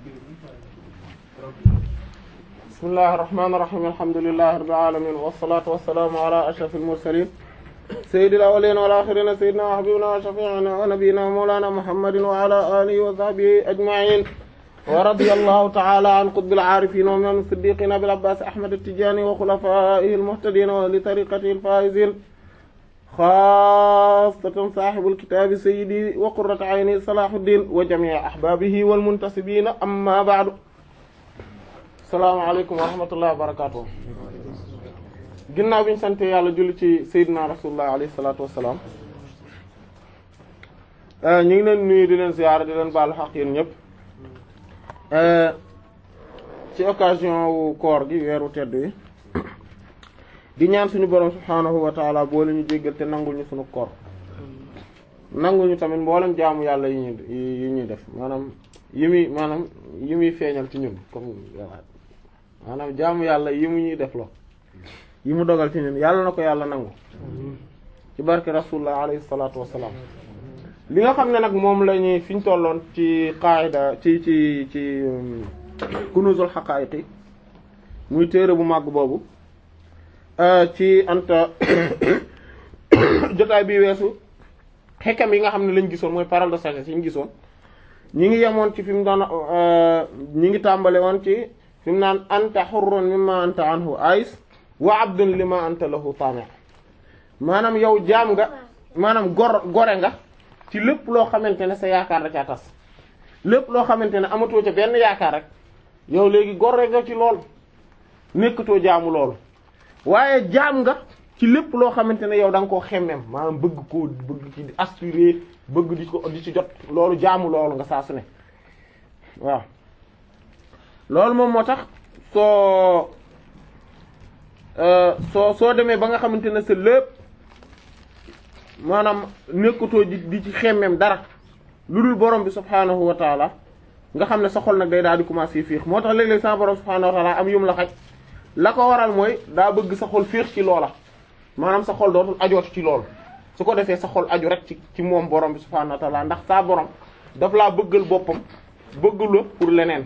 bismillahir rahmanir rahim alhamdulillahi rabbil alamin wassalatu wassalamu ala ashrafil mursalin sayyidil awwalin wal akhirin sayyidina wa habibina wa shafi'ina wa nabiyyina mawlana muhammadin wa ala alihi wa sahbihi ajma'in wa radiyallahu ta'ala an qutbil arifin wa imam as-siddiqin abil abbas ahmad at-tijani wa khulafaihi al-muhtadin wa li tariqatihi al-faizin xaasatan saaxibul kitaabi sayyidi wa qurratu ayni Salaahuddin wa jamii ahbaabihi wal muntasibiina amma ba'du. salaamaaleykum wa rahmatullahi wa barakaatuh. ginnaaw bi ñu sant yàlla julli ci sayyidina rasulullah alayhi salaatu wa salaam. ñu ngi leen nuyu di leen ziyaara di leen baalu xaq yéen ñëpp. ci occasion wu koor gi weeru tedd wi. di ñaan suñu borom subhaanahu wa taala boole ñu jéggal te nangul ñu suñu koor nangul ñu tamit mboolem jaamu yàlla yi ñuy yi ñuy def maanaam yi muy maanaam yi muy feeñal ci ñun comme maanaam jaamu yàlla yi mu ñuy def lo yi mu dogal ci ñun yàlla na ko yàlla nangu ci barke rasulullah alayhi salaatu wassalaam li nga xam ne nag moom la ñuy fi ñu tolloon ci qaida ci ci ci kunuzul haqa'iqi muy téere bu màgg boobu ci anta jotaay bi weesu xekkam yi nga xam ne lañ gisoon mooy parole de sagesse yi ñu gisoon ñi ngi yemoon ci fi mu doon ñi ngi tàmbale woon ci fi mu naan anta hurrun mimma anta anhu ais wa abdun lima anta lahu tami' maanaam yow jaam nga maanaam gor gore nga ci lépp loo xamante ne sa yaakaar da caa tas lépp loo xamante ne amatoo ca benn yaakaar rek yow léegi gore nga ci lool nekkatoo jaamu loolu waaye jaam nga ci lépp loo xamante ne yow da nga koo xemmem maanaam bëgg koo bëgg ci di aspirer bëgg di ko di ci jot loolu jaamu loolu nga saa su ne waaw loolu moom moo tax soo soo soo demee ba nga xamante ne sa lépp maanaam nekkatoo di di ci xemmem dara lu dul borom bi subhaanahu wa taala nga xam ne sa xol nag day daal di commencer fiix moo tax léeg-léeg sa borom subhaanahu wa taala am yum la xaj la ko waral mooy daa bëgg sa xol féex ci loola maanaam sa xol dootul ajooti ci loolu su ko defee sa xol aju rek ci ci moom borom bi subhaanahu wa ta'ala ndax saa borom daf laa bëggal boppam bëggal la pour leneen.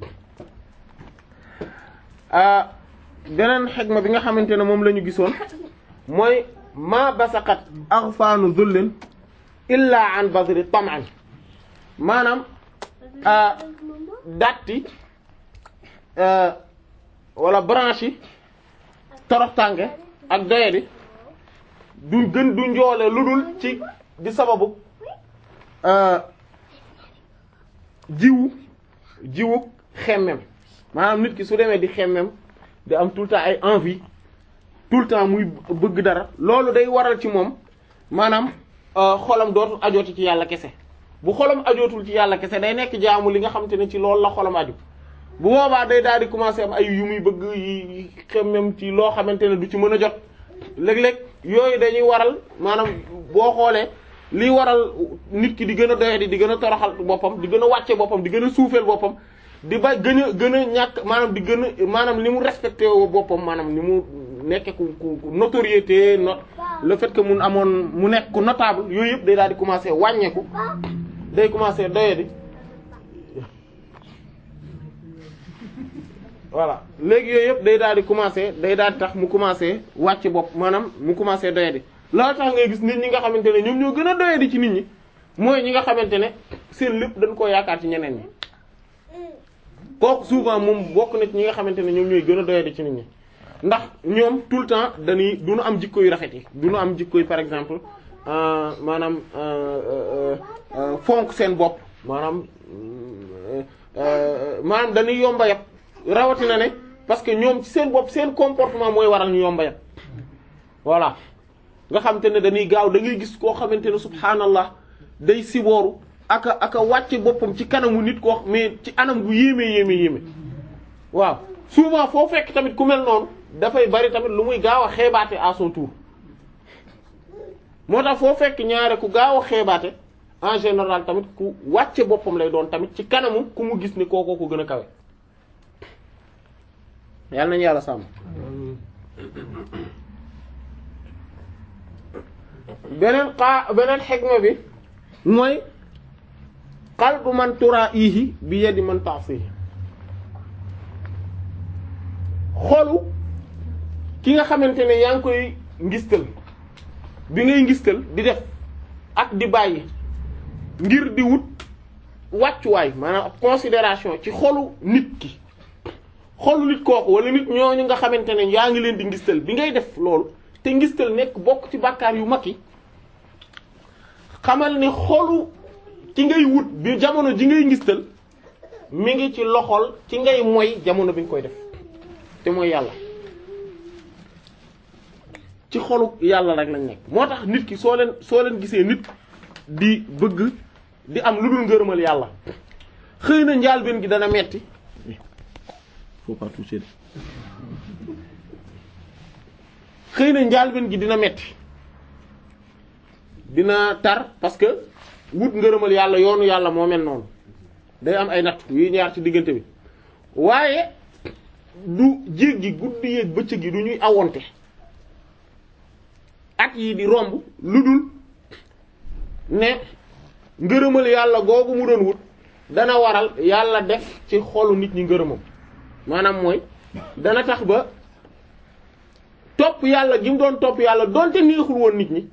beneen xegma bi nga xamante ne moom la ñu gisoon mooy ma basaqat aghfanu dhullin illa an badri tam'an maanaam datti wala branche yi toroxtànge ak doyadi du gën du njoole lu dul ci di sababu jiwu jiwu xemmem maanaam nit ki su demee di xemmem di am tout le temps ay envie tout le temps muy bëgg dara loolu day waral ci moom maanaam xolam dootul ajooti ci yàlla kese bu xolam ajootul ci yàlla kese day nekk jaamu li nga xamante ne ci loolu la xolam aju bu boobaa day daal di commencer am ay yu muy bëgg yi xemmem ci loo xamante ne du ci mën a jot léeg-léeg yooyu dañuy waral maanaam boo xoolee liy waral nit ki di gën a doyadi di gën a toroxal boppam di gën a wàcce boppam di gën a suufeel boppam di ba gën a gën a ñàkk maanaam di gën a maanaam ni mu respecté woo boppam maanaam ni mu nekke ku ku notoriété no le fait que mun amoon mu nekk ku notable yooyu yëpp day daal di commencer wàññeeku day commencer doyadi voilà léegi yooyu yëpp day daal di commencer day daal di tax mu commencer wàcc bopp maanaam mu commencer doyadi loolu tax ngay gis nit ñi nga xamante ne ñoom ñoo gën a doyadi ci nit ñi mooy ñi nga xamante ne seen lépp dañ koo yaakaar ci ñeneen ñi kooku souvent moom bokk na ci ñi nga xamante ne ñoom ñooy gën a doyadi ci nit ñi ndax ñoom tout le temps dañuy du ñu am jikko yu rafet yi du ñu am jikko yu par exemple maanaam fonk seen bopp maanaam maanaam dañuy yomba yab rawatina ne parce que ñoom ci seen bopp seen comportement mooy waral ñu yomba yab voilà nga xamante ne dañuy gaaw da ngay gis koo xamante ne subhaanallah day sibooru aka aka wàcce boppam ci kanamu nit koo mais ci anam gu yéeme yéeme yéeme waaw souvent foo fekk tamit ku mel noonu dafay bari tamit lu muy gaaw a xeebaate à son tour moo tax foo fekk ñaare ku gaaw a xeebaate en général tamit ku wàcce boppam lay doon tamit ci kanamu ku mu gis ni kookoo ko gën a kawe yàlla nañu yàlla sàmm beneen xaa beneen xegma bi mooy qalbu man turaihi bi yadi man ta'sihi xolu ki nga xamante ne yaa ngi koy ngistal bi ngay ngistal di def ak di bàyyi ngir di wut wàccuwaay maanaam ab considération ci xolu nit ki xolu nit kooku wala nit ñooñu nga xamante ne yaa ngi leen di ngistal bi ngay def loolu te ngistal nekk bokk ci bàkkaar yu mag yi xamal ne xolu ci ngay wut bi jamono ji ngay ngistal mi ngi ci loxol ci ngay moy jamono bi nga koy def te mooy yàlla ci xolu yàlla rek lañ nekk moo tax nit ki soo leen soo leen gisee nit di bëgg di am lu dul ngërëmal yàlla xëy na njaalbeen gi dana metti faut pas toucher xëy na njaalbeen gi dina metti dina tar parce que wut ngërëmal yàlla yoonu yàlla moo mel noonu day am ay natt yuy ñaar ci diggante bi waaye du jéggi guddi yeeg bëccëg gi du ñuy awonte at yi di romb lu dul ne ngërëmal yàlla googu mu doon wut dana waral yàlla def ci xolu nit ñi ngërëmam maanaam mooy dana tax ba topp yàlla gi mu doon topp yàlla donte neexul woon nit ñi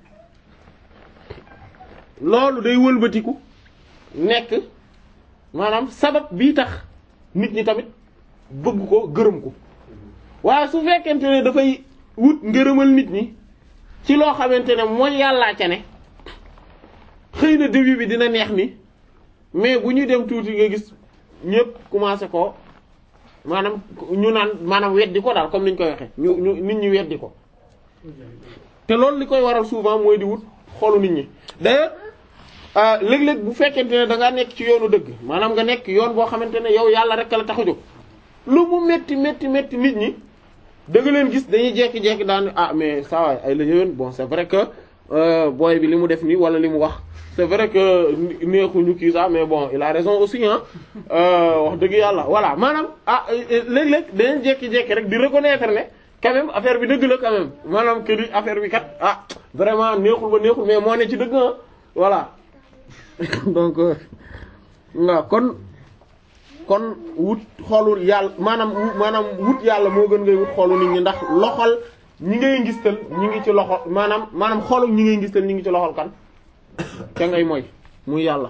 loolu day wëlbatiku nekk maanaam sabab bii tax nit ñi tamit bëgg ko gërëm ko waaye su fekkente ne dafay wut ngërëmal nit ñi ci loo xamante ne mooy yàllaa ca ne xëy na début bi dina neex ni mais bu ñuy dem tuuti nga gis ñëpp commencé ko maanaam ñu naan maanaam weddi ko daal comme ni ñu koy waxee ñu ñu nit ñi weddi ko te loolu li koy waral souvent mooy di wut xolu nit ñi d'ailleurs léeg-léeg bu fekkente ne da ngaa nekk ci yoonu dëgg maanaam nga nekk yoon boo xamante ne yow yàlla rek la tax a jóg lu mu metti metti metti nit ñi da nga leen gis dañuy jekki-jekki daan ah mais ça va ay la yéwén bon c'est vrai que booy bi li mu def nii wala li mu wax c'est vrai que neexuñu kii sax mais bon il a raison aussi ah wax dëgg yàlla voilà maanaam ah léeg-léeg dañuy jekki-jekki rek di reconnaître ne quand même affaire bi dëgg la quand même maanaam que ni affaire bi kat ah vraiment neexul ba neexul mais moo ne ci dëgg ah voilà donc waaw kon kon wut xoolul yàlla maanaam maanaam wut yàlla moo gën ngay wut xoolu nit ñi ndax loxol ñi ngay ngistal ñi ngi ci loxo maanaam maanaam xoolul ñi ngay ngistal ñi ngi ci loxol kan ca ngay mooy muy yàlla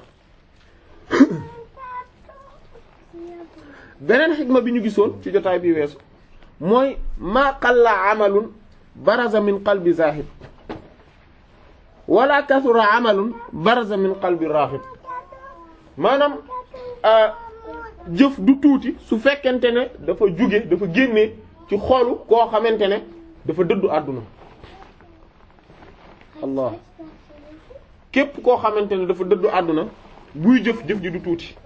beneen xikma bi ñu gisoon ci jotaay bi weesu mooy maa qalla amalun baraza min qalbi zahid wala kasura amalun baraza min qalbi raghib maanaam jëf du tuuti su fekkente ne dafa jóge dafa génnee ci xolu koo xamante ne dafa dëddu àdduna allah képp koo xamante ne dafa dëddu àdduna buy jëf jëf ji du tuuti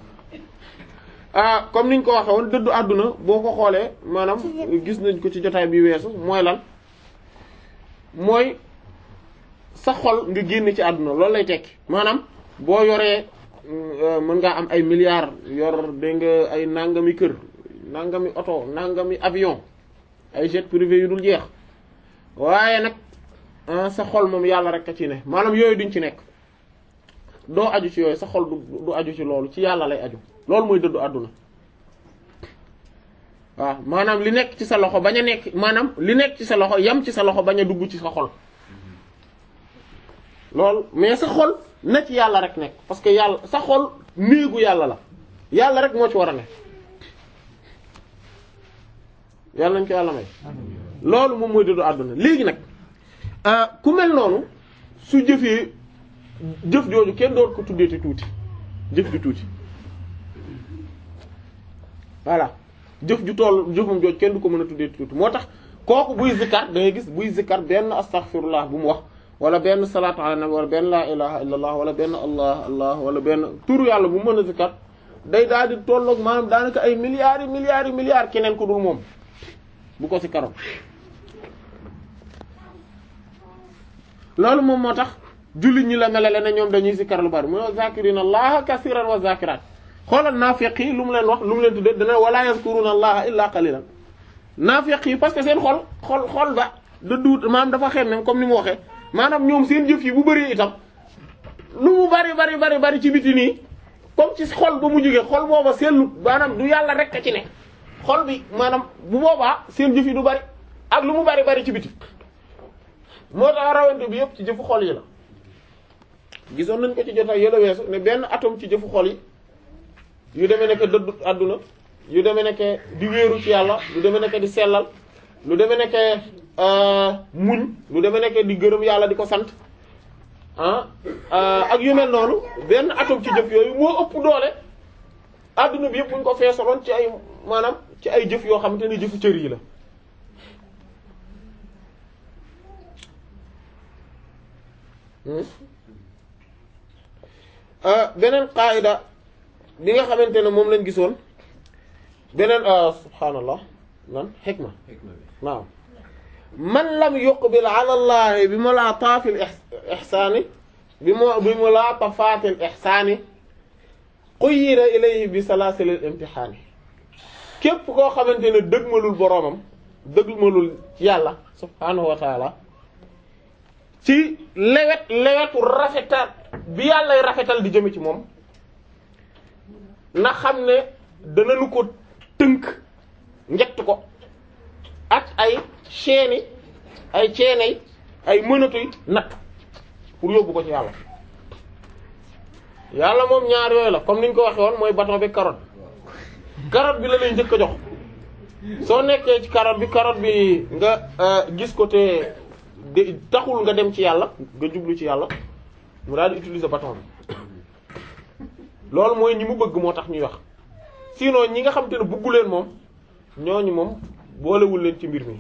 ah comme niñ ko waxee woon dëddu àdduna boo ko xoolee maanaam gis nañ ko ci jotaay bi weesu mooy lan mooy sa xol nga génne ci àdduna loolu lay tekki maanaam boo yoree mën ngaa am ay milliards yor dégg nga ay nangami kër nangami oto nangami avion ay jet privé yu dul jeex waaye nag sa xol moom yàlla rek a ci ne maanaam yooyu duñ ci nekk doo aju ci yooyu sa xol du du aju ci loolu ci yàlla lay aju loolu mooy dëddu àdduna waaw maanaam li nekk ci sa loxo bañ a nekk maanaam li nekk ci sa loxo yam ci sa loxo bañ a dugg ci sa xol loolu mais sa xol na ci yàlla rek nekk parce que yàlla sa xol néegu yàlla la yàlla rek moo ci war a nekk yàlla nañ ko yàlla may loolu moom mooy dëddu àdduna léegi nag ku mel noonu su jëfee jëf jooju kenn doon ko tuddeeti tuuti jëf ju tuuti voilà jëf ju toll jëfam jooju kenn du ko mën a tuddeeti tuuti moo tax kooku buy zikkar da ngay gis buy zikkar benn astaghfirullah bu mu wax wala benn salaatu ala nabi wala benn laa ilaha illallah wala benn allah allah wala benn turu yàlla bu mën a zikkar day daal di tolloog maanaam daanaka ay milliards yi milliards yi milliards keneen ku dul moom bu ko si karoon loolu moom moo tax jullit ñi la melale ne ñoom dañuy zikkar lu bari mu zakirina allaha kasiran wa zakirat xoolal naafiq yi lu mu leen wax lu mu leen tudde dana wala yazkuruna allaha illa qalilan naafiq yi parce que seen xol xol xol ba da duut maanaam dafa xem même comme ni mu waxee maanaam ñoom seen jëf yi bu bari itam lu mu bari bari bari bari ci biti nii comme ci xol ba mu jógee xol booba seetlu maanaam du yàlla rek a ci ne xol bi maanaam bu boobaa seen jëf yi du bari ak lu mu bari bari ci biti moo tax rawante bi yëpp ci jëfu xol yi la gisoon nañ ko ci jotaay yële weesu ne benn atome ci jëfu xol yi yu demee nekk dëddu àdduna yu demee nekk di wéeru ci yàlla lu demee nekk di sellal lu demee nekk muñ lu demee nekk di gërëm yàlla di ko sant ah ak yu mel noonu benn atome ci jëf yooyu moo ëpp doole àdduna bi yëpp buñ ko feesaloon ci ay maanaam ci ay jëf yoo xamante ni jëfu cër yi la beneen qaayida bi nga xamante ne moom lañ gisoon beneen subhaanallah lan xikma waaw man lam yuqbil ala allahi bi mulaataafi l ixsaani bi mu bi mulaatafaati l ixsaani quyira ilayhi bi salaasil al imtixaani képp koo xamante ne dëgmalul boroomam dëgmalul yàlla subhaanahu wa taala ci lewet lewetu rafetal bi yàllay rafetal di jëme ci moom na xam ne danañu ko tënk njett ko ak ay chaînes ay chaînes ay mënatuy natt pour yóbbu ko ci yàlla yàlla moom ñaar yooyu la comme ni ñu ko waxee woon mooy bâton bi carotte carotte bi la lay njëkk a jox soo nekkee ci carotte bi carotte bi nga gis ko te de taxul nga dem ci yàlla nga jublu ci yàlla mu daal di utiliser bâton bi loolu mooy ñi mu bëgg moo tax ñuy wax sinon ñi nga xam te ne bëggu leen moom ñooñu moom boolewul leen ci mbir mi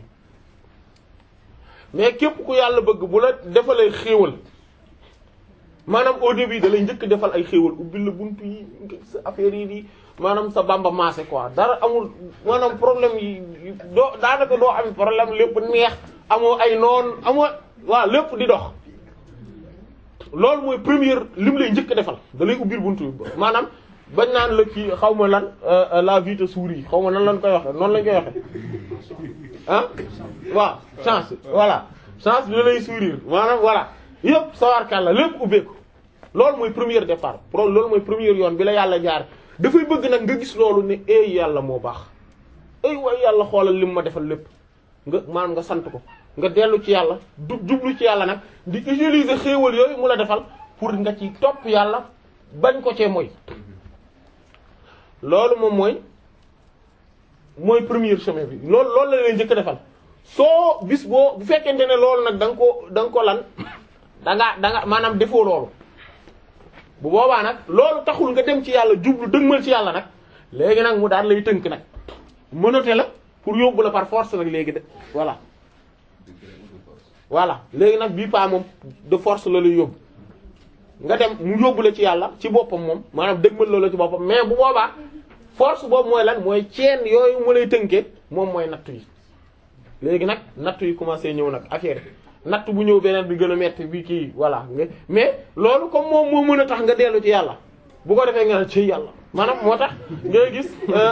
mais képp ku yàlla bëgg bu la defalee xéewal maanaam au début da lay njëkk defal ay xéewal ubbil la buntu yi sa affaire yi di maanaam sa bamba maase quoi dara amul maanaam problème yi doo daanaka doo am problème lépp neex amoo ay noon amoo waaw lépp di dox loolu mooy première lim lay njëkk defal da lay ubbil buntu bi maanaam bañ naan la kii xaw ma lan la vie te sourit xaw ma nan lañ koy waxe noonu lañ koy waxe ah waaw chance voilà chance bi da lay sourire maanaam voilà yëpp sawarkàlla lépp ubbeeku loolu mooy premier départ pro loolu mooy premier yoon bi la yàlla jaar dafay bëgg nag nga gis loolu ne ay yàlla moo baax ay waay yàlla xoolal lim ma defal lépp nga maanaam nga sant ko nga dellu ci yàlla du jublu ci yàlla nag di utiliser xéewal yooyu mu la defal pour nga ci topp yàlla bañ ko cee mooy loolu moom mooy mooy premier chemin bi loolu loolu la leen njëkk defal soo bis boo bu fekkente ne loolu nag da nga ko da nga ko lan da nga da nga maanaam defoo loolu bu boobaa nag loolu taxul nga dem ci yàlla jublu dëgmal ci yàlla nag léegi nag mu daal lay tënk nag mënate la pour yóbbu la par force nag léegi de voilà voilà léegi nag bii pas moom de force la lay yóbbu nga dem mu yóbbu la ci yàlla ci boppam moom maanaam dëgmal loola ci boppam mais bu boobaa force boobu mooy lan mooy ceen yooyu mu lay tënkee moom mooy nattu yi léegi nag nattu yi commencé ñëw nag affaire natt bu ñëw beneen bi gën a metti bi kii voilà mais loolu comme moom moo mën a tax nga dellu ci yàlla bu ko defee nga ne ci yàlla maanaam moo tax ngay gis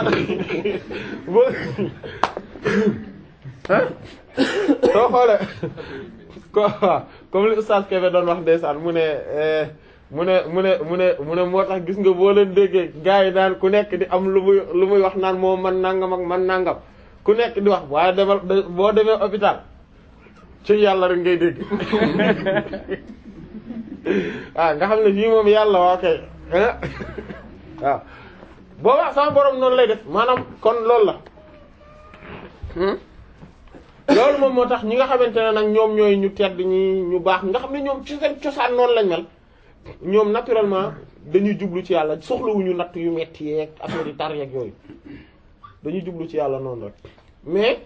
soo xoolee ko comme li oustaz Kébé doon wax ndeysaan mu ne mu ne mu ne mu ne mu ne moo tax gis nga boo leen déggee gars yi daan ku nekk di am lu muy lu muy wax naan moo man nangam ak man nangam ku nekk di wax waaye demal boo demee hôpital ci yàlla rek ngay dégg waaw nga xam ne fii moom yàlla waa kay waaw boobaa sama borom noonu lay def maanaam kon loolu la loolu moom moo tax ñi nga xamante ne nag ñoom ñooy ñu tedd ñi ñu baax nga xam ne ñoom ci seen cosaan noonu lañ mel ñoom naturellement dañuy jublu ci yàlla soxlawuñu natt yu metti yeeg affaire yi tar yeeg yooyu dañuy jublu ci yàlla noonu rek mais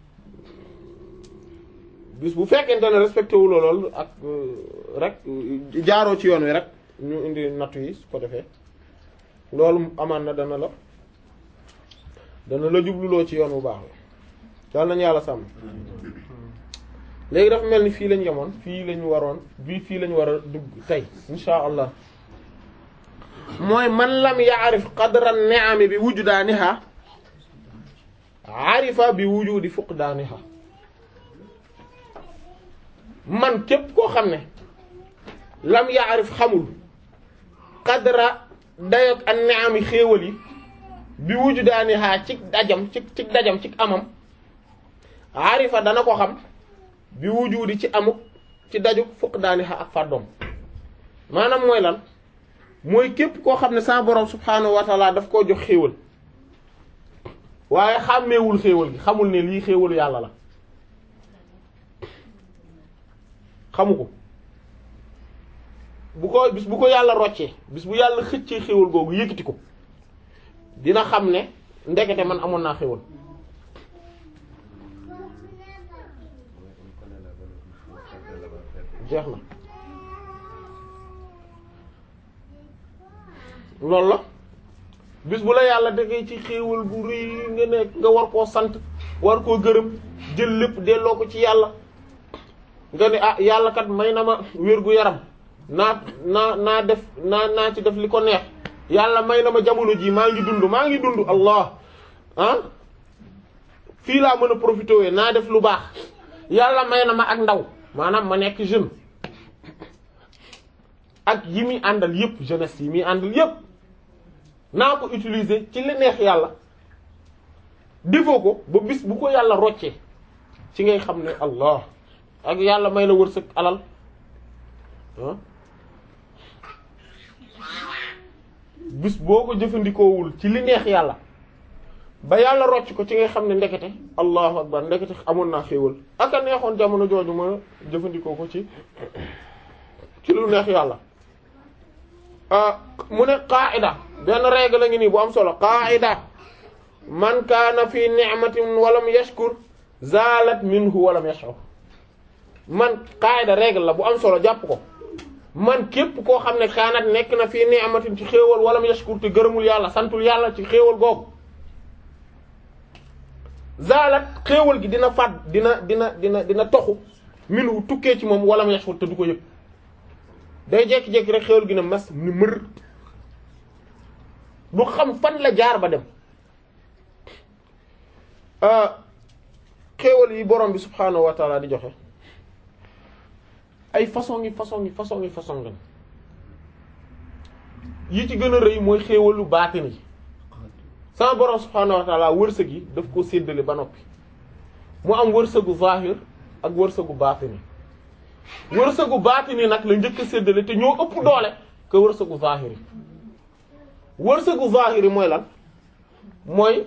bis bu fekkente ne respecté wu loolu ak rek jaaroo ci yoon wi rek ñu indi nattu yi su ko defee loolu amaan na dana la dana la jubluloo ci yoon bu baax la yàlla nañu yàlla sàmm léegi dafa mel ni fii lañ yemoon fii lañu waroon bii fii lañu war a dugg tey insha allah mooy man lam ya'rif qadra ni'ami bi wujdaaniha arifa bi wujudi fuqdaaniha man képp koo xam ne lam ya'rif xamul qadra dayoog an ni'ami xéewal yi bi wuju daani xaa ci dajam ci ci dajam ci amam arifa dana ko xam bi wujudi ci amuk ci daju fukk daani xaa ak fàddoom maanaam mooy lan mooy képp koo xam ne sa borom subhaanahu wa taala daf koo jox xéewal waaye xàmmeewul xéewal gi xamul ne lii xéewalu yàlla la xamu ko bu ko bis bu ko yàlla roccee bis bu yàlla xëccee xéewal googu yëkkati ko dina xam ne ndekete man amoon naa xéewal jeex na loolu la bis bu la yàlla defee ci xéewal bu rëy nga nekk nga war koo sant war koo gërëm jël lépp delloo ko ci yàlla nga ne ah yàlla kat may na ma wér gu yaram naa naa naa def naa naa ci def li ko neex yàlla may na ma jamono ji maa ngi dund maa ngi dund allah ah fii laa mën a profité wee naa def lu baax yàlla may na ma ak ndaw maanaam ma nekk jeune ak yi muy àndal yépp jeunesse yi muy àndal yépp naa ko utiliser ci li neex yàlla defoo ko ba bis bu ko yàlla roccee ci ngay xam ne allah ak yàlla may la wërsëg alal ah bis boo ko jëfandikoowul ci li neex yàlla ba yàlla rocc ko ci ngay xam ne ndekete allahu akbar ndekete amoon naa xéewal ak a neexoon jamono jooju ma jëfandikoo ko ci ci lu neex yàlla mu ne qaida benn règle la ngi nii bu am solo qaida man kaana fi ni'matin walam yashkur zalat minhu walam yash'ur man qaida règle la bu am solo jàpp ko man képp koo xam ne kaanat nekk na fii ni'matin ci xéewal walam yashkur te gërëmul yàlla santul yàlla ci xéewal googu zalat xéewal gi dina fàdd dina dina dina dina toxu minhu tukkee ci moom walam yashkur te du ko yëg day jékki-jékki rek xéewal gi na mas ni mër du xam fan la jaar ba dem xéewal yi borom bi subhaanahu wa taala di joxe ay façon yi façon yi façon yi façon lañ yi ci gën a rëy mooy xéewalu baatin yi sama borom subhaanahu wa taala wërsëg yi daf ko séddale ba noppi mu am wërsëgu zahir ak wërsëgu baatin yi wërsëgu baatin yi nag la njëkk a séddale te ñoo ëpp doole que wërsëgu zahir yi wërsëgu zahir yi mooy lan mooy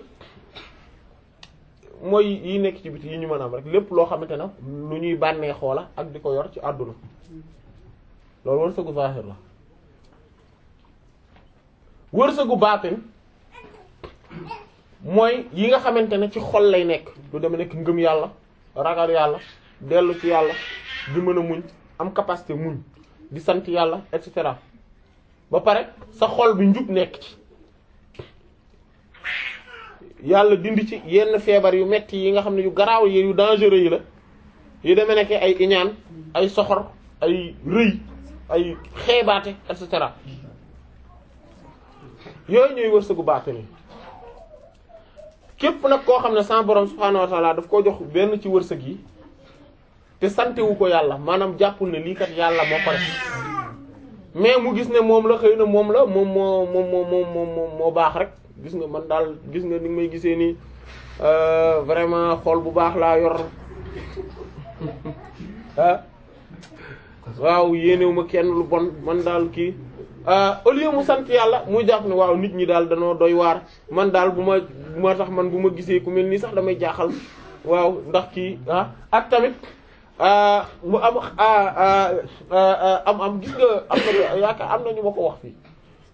mooy yi nekk ci biti yi ñu mën a am rek lépp loo xamante ne lu ñuy bànnee xoola ak di ko yor ci àdduna loolu wërsëgu zahir la wërsëgu baatin mooy yi nga xamante ne ci xol lay nekk lu deme nekk ngëm yàlla ragal yàlla dellu ci yàlla di mën a muñ am capacité muñ di sant yàlla et cetera ba pare sa xol bi njub nekk ci yàlla dindi ci yenn feebar yu metti yi nga xam ne yu garaaw yi yu dangereux yi la yu demee nekk ay iñaan ay soxor ay rëy ay xeebaate et cetera yooyu ñooy wërsëgu baatin yi képp nag koo xam ne sa borom subhaanahu wa ta'ala daf koo jox benn ci wërsëg yi te santewu ko yàlla maanaam jàppul ne lii kat yàlla moo ko def mais mu gis ne moom la xëy na moom la moom moo moom moo moom moo baax rek gis nga man daal gis nga ni may gisee nii vraiment xol bu baax laa yor ah waaw yéenewu ma kenn lu bon man daal kii au lieu mu sant yàlla muy jàpp ne waaw nit ñi daal danoo doy waar man daal bu ma bu ma tax man bu ma gisee ku mel nii sax damay jaaxal waaw ndax kii ah ak tamit mu am am am gis nga am na yaakaar am na ñu ma ko wax fii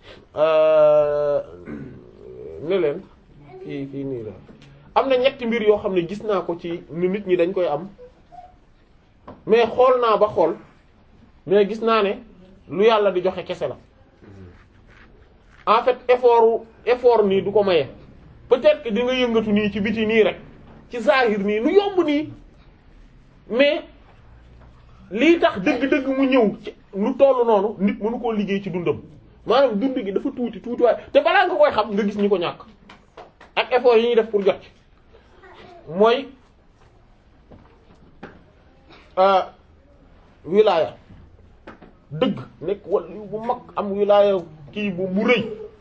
ne leen fii fii nii la am na ñetti mbir yoo xam ne gis naa ko ci ni nit ñi dañ koy am mais xool naa ba xool mais gis naa ne lu yàlla di joxe kese la en fait effort effort nii du ko maye peut-être que di nga yëngatu nii ci biti nii rek ci zahir nii nu yomb nii mais lii tax dëgg-dëgg mu ñëw ci lu tollu noonu nit mënu koo liggéey ci dundam maanaam dund gi dafa tuuti tuuti waaye te balaa nga koy xam nga gis ñi ko ñàkk ak effort yi ñuy def pour jot ci mooy wilaya dëgg nekk wala bu mag am wilaya kii bu bu rëy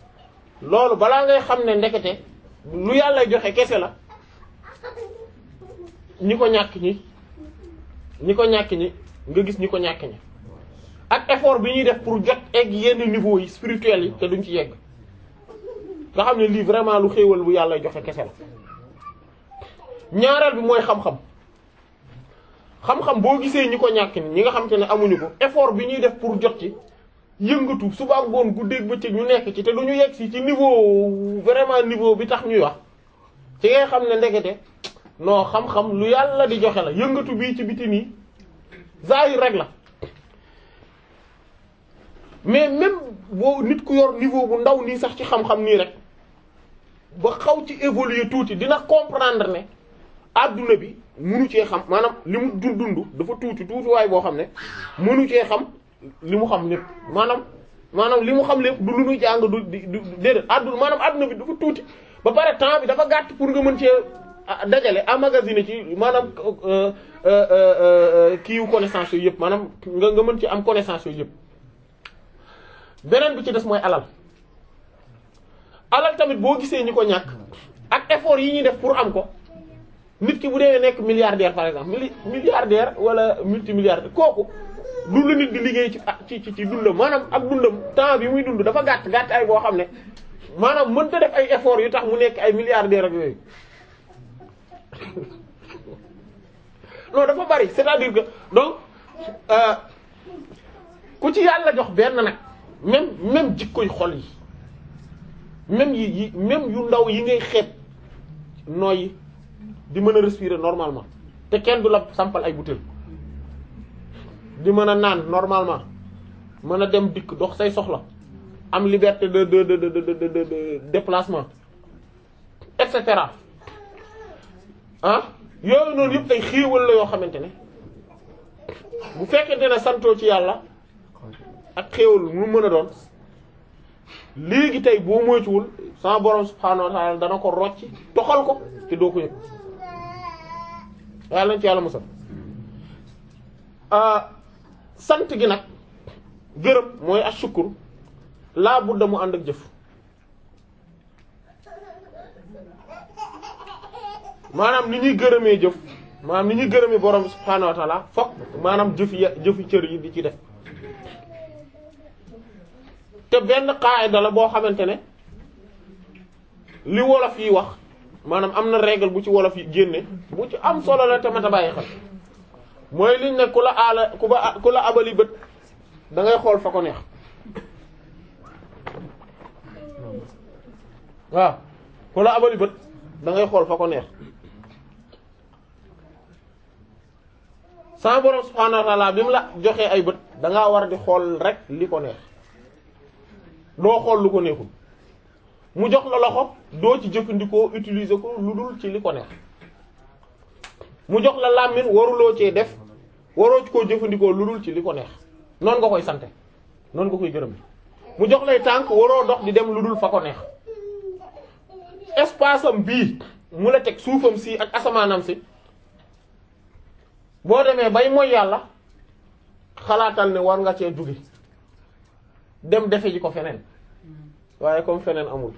loolu balaa ngay xam ne ndekete lu yàlla joxe kese la ñi ko ñàkk ñi ñi ko ñàkk ñi nga gis ñi ko ñàkk ñi ak effort bi ñuy def pour jot egg yenn niveau yi spirituel yi te duñ ci yegg nga xam ne lii vraiment lu xéewal bu yàlla joxe kese la ñaareel bi mooy xam-xam xam-xam boo gisee ñi ko ñàkk ni ñi nga xam te ne amuñu ko effort bi ñuy def pour jot ci yëngatu suba ak ngoon guddeeg bëccëg ñu nekk ci te du ñu yegg si ci niveau vraiment niveau bi tax ñuy wax ci ngay xam ne ndekete non xam-xam lu yàlla di joxe la yëngatu bii ci biti nii zahir rek la mais même boo nit ku yor niveau bu ndaw nii sax ci xam-xam nii rek ba xaw ci évoluer tuuti dina comprendre ne adduna bi munu cee xam maanaam li mu dund dund dafa tuuti tuuti waaye boo xam ne munu cee xam li mu xam lépp maanaam maanaam li mu xam lépp du lu ñuy jàng du du déedéet adduna maanaam adduna bi dafa tuuti ba pare temps bi dafa gàtt pour nga mën cee dajale emmagasiner ci maanaam kiiwu connaissance yooyu yëpp maanaam nga nga mën ci am connaissance yooyu yëpp beneen bi ci des mooy alal alal tamit boo gisee ñi ko ñàkk ak effort yi ñuy def pour am ko nit ki bu dee nekk milliardaire par exemple mili milliardaire wala multimilliardaire kooku du la nit di liggéey ci ci ci ci dundam maanaam ak dundam temps bi muy dund dafa gàtt gàtt ay boo xam ne maanaam mënta def ay effort yu tax mu nekk ay milliardaire ak yooyu non dafa bari c'est-à-dire que donc ku ci yàlla jox benn nag même même jikkoy xol yi même yi yi même yu ndaw yi ngay xeeb nooyi di mën a respirer normalement te kenn du la sampal ay bouteilles di mën a naan normalement mën a dem dikk dox say soxla am liberté de de de de de de de déplacement et cetera ah yooyu noonu yëpp ay xéewal la yoo xamante ne bu fekkente ne santoo ci yàlla ak xéewal mu mën a doon léegi tey boo moytuwul sama borom subhaanahu wa ta'ala dana ko rocci toxal ko te doo ko yëg yàlla nañ ci yàlla musal sant gi nag gërëm mooy ashukur laa budda mu ànd ak jëf maanaam ni ñuy gërëmee jëf maanaam ni ñuy gërëmee borom bi subhaanahu wa ta'ala fokk maanaam jëf ya jëfi cër yi di ci def te benn qaayda la boo xamante ne li wolof yi wax maanaam am na règle bu ci wolof yi génne bu ci am solo la te mata bàyyi xel mooy liñ ne ku la aala ku ba ku la abali bët da ngay xool fa ko neex waaw ku la abali bët da ngay xool fa ko neex sama borom subhaanahu wa ta'ala bi mu la joxee ay bët da ngaa war di xool rek li ko neex doo xool lu ko neexul mu jox la loxo doo ci jëfandikoo utiliser ko lu dul ci li ko neex mu jox la làmmiñ waruloo cee def waroo ci koo jëfandikoo lu dul ci li ko neex noonu nga koy sante noonu nga koy gërëm mu jox lay tànk waroo dox di dem lu dul fa ko neex espace am bii mu la teg suufam si ak asamaanam si boo demee bay mooy yàlla xalaatal ne war nga cee jóge dem defe ji ko feneen waaye comme feneen amul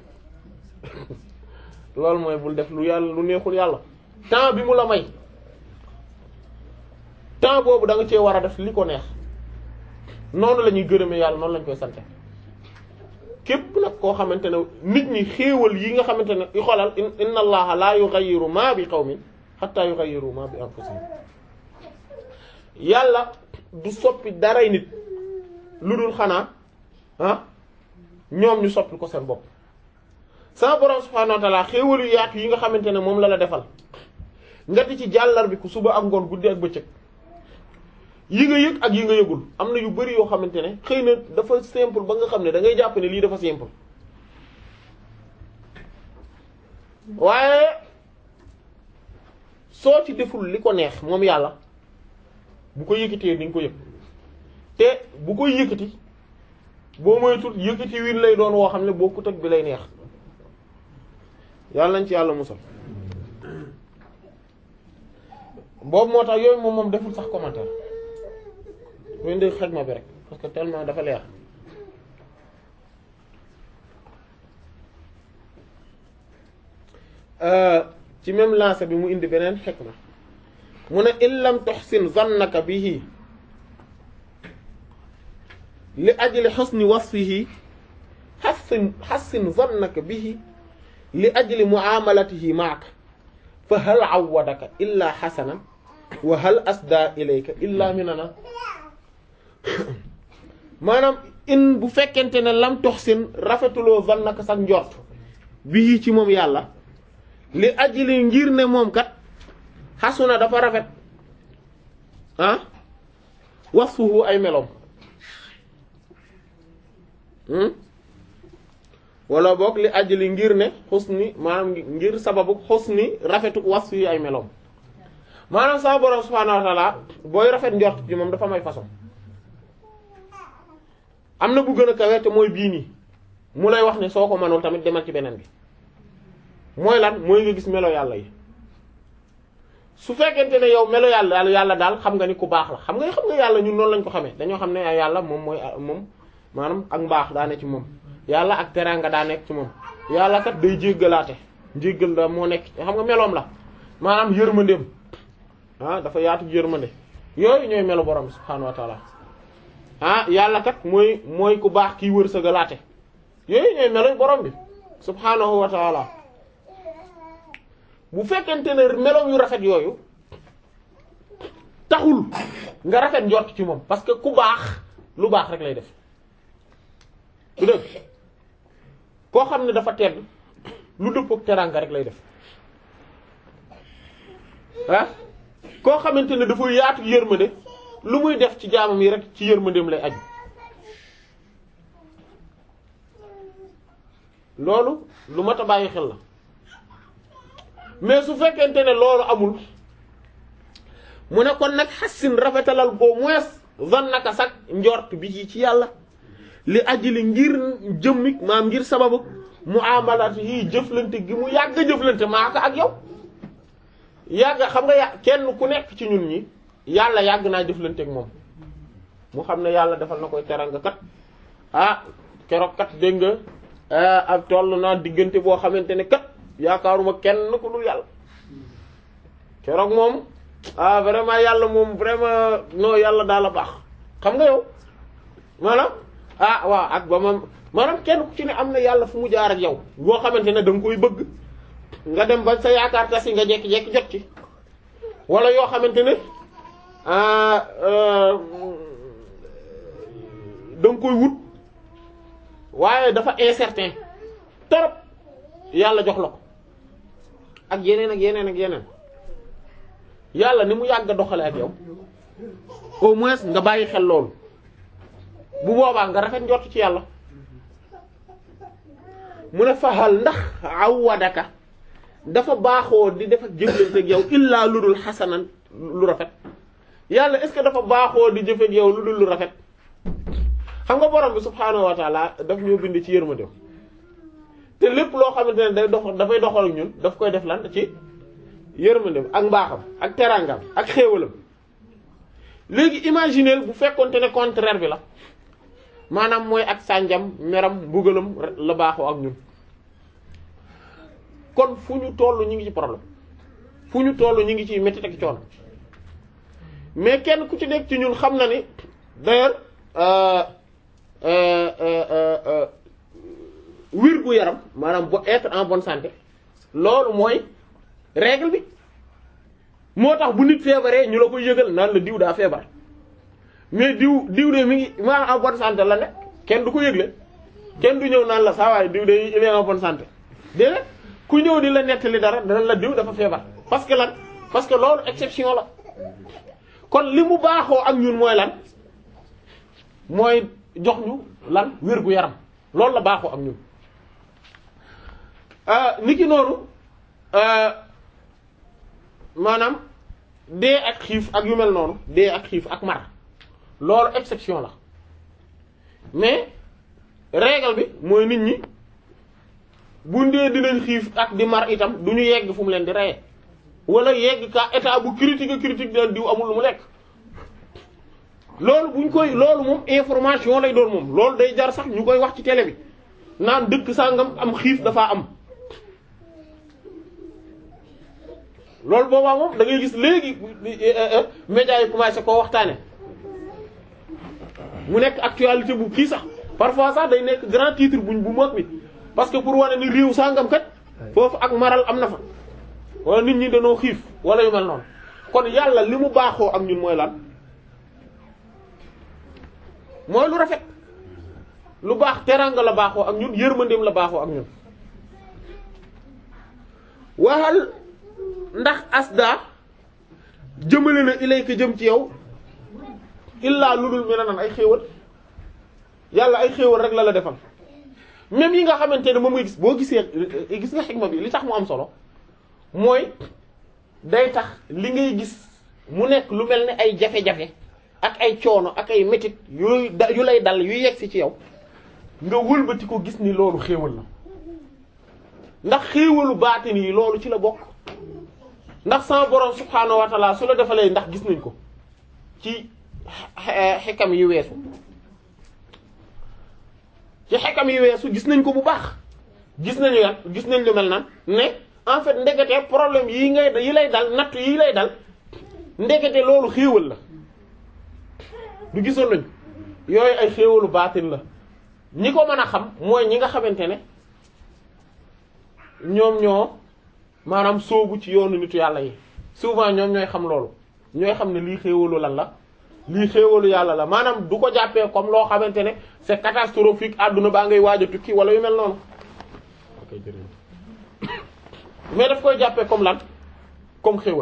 loolu mooy bul def lu yàlla lu neexul yàlla temps bi mu la may temps boobu da nga cee war a def li ko neex noonu la ñuy gërëmee yàlla noonu lañ koy sante képp nag koo xamante ne nit ñi xéewal yi nga xamante ne i xolal inna allaha la yughayyiru ma bi qawmin hatta yughayyiru ma bi anfusihim yàlla du soppi daray nit lu dul xanaa ah ñoom ñu soppi ko seen bopp sama borom subhanahu wa ta'ala xéewal yu yaatu yi nga xamante ne moom la la defal nga di ci jàllar bi ku suba ak ngoon guddi ak bëccëg yi nga yëg ak yi nga yëgul am na yu bari yoo xamante ne xëy na dafa simple ba nga xam ne da ngay jàpp ne lii dafa simple waaye soo ci deful li ko neex moom yàlla bu ko yëkkatee ni nga ko yëg te bu koy yëkkati boo moytul yëkkati win lay doon woo xam ne bokkut ak bi lay neex yàlla nañ ci yàlla musal boobu moo tax yooyu moom moom deful sax commentaire muy ndi xaj ma bi rek parce que tellement dafa leer ci même lancé bi mu indi beneen xikma mu ne in lam tuhsin zannaka bihi li ajli husni wasfihi hassin hassin zannaka bihi li ajli muamalatihi ma'aka fa hal awwadaka illa hasanan wa hal asda ilayka illa minana maanaam in bu fekkente ne lam tuhsin rafetuloo zannaka sax njort bihi ci moom yàlla li ajli ngir ne moom kat xasuna dafa rafet ah wasfuhu ay meloom wala boog li ajli ngir ne xusni maanaam ngir sababu xusni rafetu wasfu yi ay meloom maanaam sama borom subhaanahu wa ta'ala booy rafet njort ci moom dafa may façon am na bu gën a kawe te mooy bii nii mu lay wax ne soo ko mënul tamit demal ci beneen bi mooy lan mooy nga gis melo yàlla yi su fekkente ne yow melo yàlla yàlla daal xam nga ni ku baax la xam nga xam nga yàlla ñun noonu lañ ko xamee dañoo xam ne yàlla moom mooy moom maanaam ak mbaax daa ne ci moom yàlla ak teraanga daa nekk ci moom yàlla kat day jéggalaate njéggal da moo nekk xam nga meloom la maanaam yërmandeem ah dafa yaatu yërmande yooyu ñooy melo borom bi subhaanahu wa taala ah yàlla kat mooy mooy ku baax kiy wërsëgalaate yooyu ñooy melo borom bi subhaanahu wa taala bu fekkente ne meloom yu rafet yooyu taxul nga rafet njort ci moom parce que ku baax lu baax rek lay def du dëgg koo xam ne dafa tedd lu dëppook teraanga rek lay def ah koo xamante ne dafa yaatu yërmande lu muy def ci jaamam yi rek ci yërmandeem lay aju loolu lu mat a bàyyi xel la mais su fekkente ne loolu amul mu ne kon nag xassin rafetalal au moins van naka sax njort bi ci ci yàlla li ajli ngir jëmmik maam ngir sababu mu amalati yi jëflante gi mu yàgg jëflante maaka ak yow yàgg xam nga yà kenn ku nekk ci ñun ñi yàlla yàgg naa jëflante ak moom mu xam ne yàlla defal na koy teranga kat ah keroog kat dégg nga ak toll naa diggante boo xamante ne kat yaakaaruma kenn ku dul yàlla keroog moom ah vraiment yàlla moom vraiment non yàlla daal a baax xam nga yow maanaam ah waaw ak ba ma maanaam kenn ku ci ne am na yàlla fu mu jaar ak yow boo xamante ne da nga koy bëgg nga dem ba sa yaakaar tas yi nga jekki-jekki jot ci wala yoo xamante ne da nga koy wut waaye dafa incertain torop yàlla jox la ko ak yeneen ak yeneen ak yeneen yàlla ni mu yàgg a doxale ak yow au moins nga bàyyi xel loolu bu boobaa nga rafet njort ci yàlla mu ne faxal ndax awadaka dafa baaxoo di def ak jëflante ak yow illaa lu dul xasanan lu rafet yàlla est-ce que dafa baaxoo di jëf ak yow lu dul lu rafet xam nga borom bi subhaanahu wa taala daf ñoo bind ci yërmande te lépp loo xamante ne day dox dafay doxal ak ñun daf koy def lan ci yërmandem ak mbaaxam ak teraangam ak xéewalam léegi imaginer bu fekkonte ne contraire bi la maanaam mooy ak sànjam meram mbugalam la baaxoo ak ñun kon fu ñu toll ñu ngi ci problème fu ñu toll ñu ngi ci métti ak coono mais kenn ku ci nekk ci ñun xam na ni d'ailleurs wir gu yaram maanaam bo être en bonne santé loolu mooy règle bi moo tax bu nit feebaree ñu la koy yëgal naan la diw daa feebar mais diw diw de mi ngi maanaam en bonne santé la nekk kenn du ko yëgle kenn du ñëw naan la saa waay diw de il est en bonne santé déedéet ku ñëw di la nettali dara dana la diw dafa feebar parce que lan parce que loolu exception la kon li mu baaxoo ak ñun mooy lan mooy jox ñu lan wér gu yaram loolu la baaxoo ak ñun niki noonu maanaam dee ak xiif ak yu mel noonu dee ak xiif ak mar loolu exception la mais règle bi mooy nit ñi bu ndee dinañ xiif ak di mar itam du ñu yegg fu mu leen di reye wala yegg ka état bu critique critique daan diw amul lu mu lekk loolu buñ koy loolu moom information lay doon moom loolu day jar sax ñu koy wax ci télé bi naan dëkk sangam am xiif dafa am loolu boobaa moom da ngay gis léegi médias yi commencé koo waxtaane mu nekk actualité bu kii sax parfois sax day nekk grand titre buñ bu mag bi parce que pour wane ni réew sangam kat foofu ak maral am na fa wala nit ñi dañoo xiif wala yu mel noonu kon yàlla li mu baaxoo ak ñun mooy lan mooy lu rafet lu baax teranga la baaxoo ak ñun yërmandeem la baaxoo ak ñun waxal ndax asda jëmale na ilayka jëm ci yow illaa lu dul mel nan ay xéewal yàlla ay xéewal rek la la defal même yi nga xamante ne moom ngay gis boo gisee gis nga xikma bi li tax mu am solo mooy day tax li ngay gis mu nekk lu mel ne ay jafe-jafe ak ay coono ak ay métit yooyu da yu lay dal yu yegsi ci yow nga wëlbati ko gis ni loolu xéewal la ndax xéewalu baatin yi loolu ci la bokk ndax sama borom subhaanahu wa taala su la defalee ndax gis nañ ko ci xekam yi weesu ci xekam yi weesu gis nañ ko bu baax gis nañu yan gis nañ lu mel nan ne en fait ndekete problème yi ngay yi lay dal nattu yi lay dal ndekete loolu xéewal la du gisoon nañ yooyu ay xéewalu baatin la ñi ko mën a xam mooy ñi nga xamante ne ñoom ñoo maanaam sóobu ci yoonu nitu yàlla yi souvent ñoom ñooy xam loolu ñooy xam ne lii xéewalu lan la lii xéewalu yàlla la maanaam du ko jàppee comme loo xamante ne c'est catastrophique àdduna baa ngay waaj a tukki wala yu mel noonu mais daf koy jàppee comme lan comme xéewal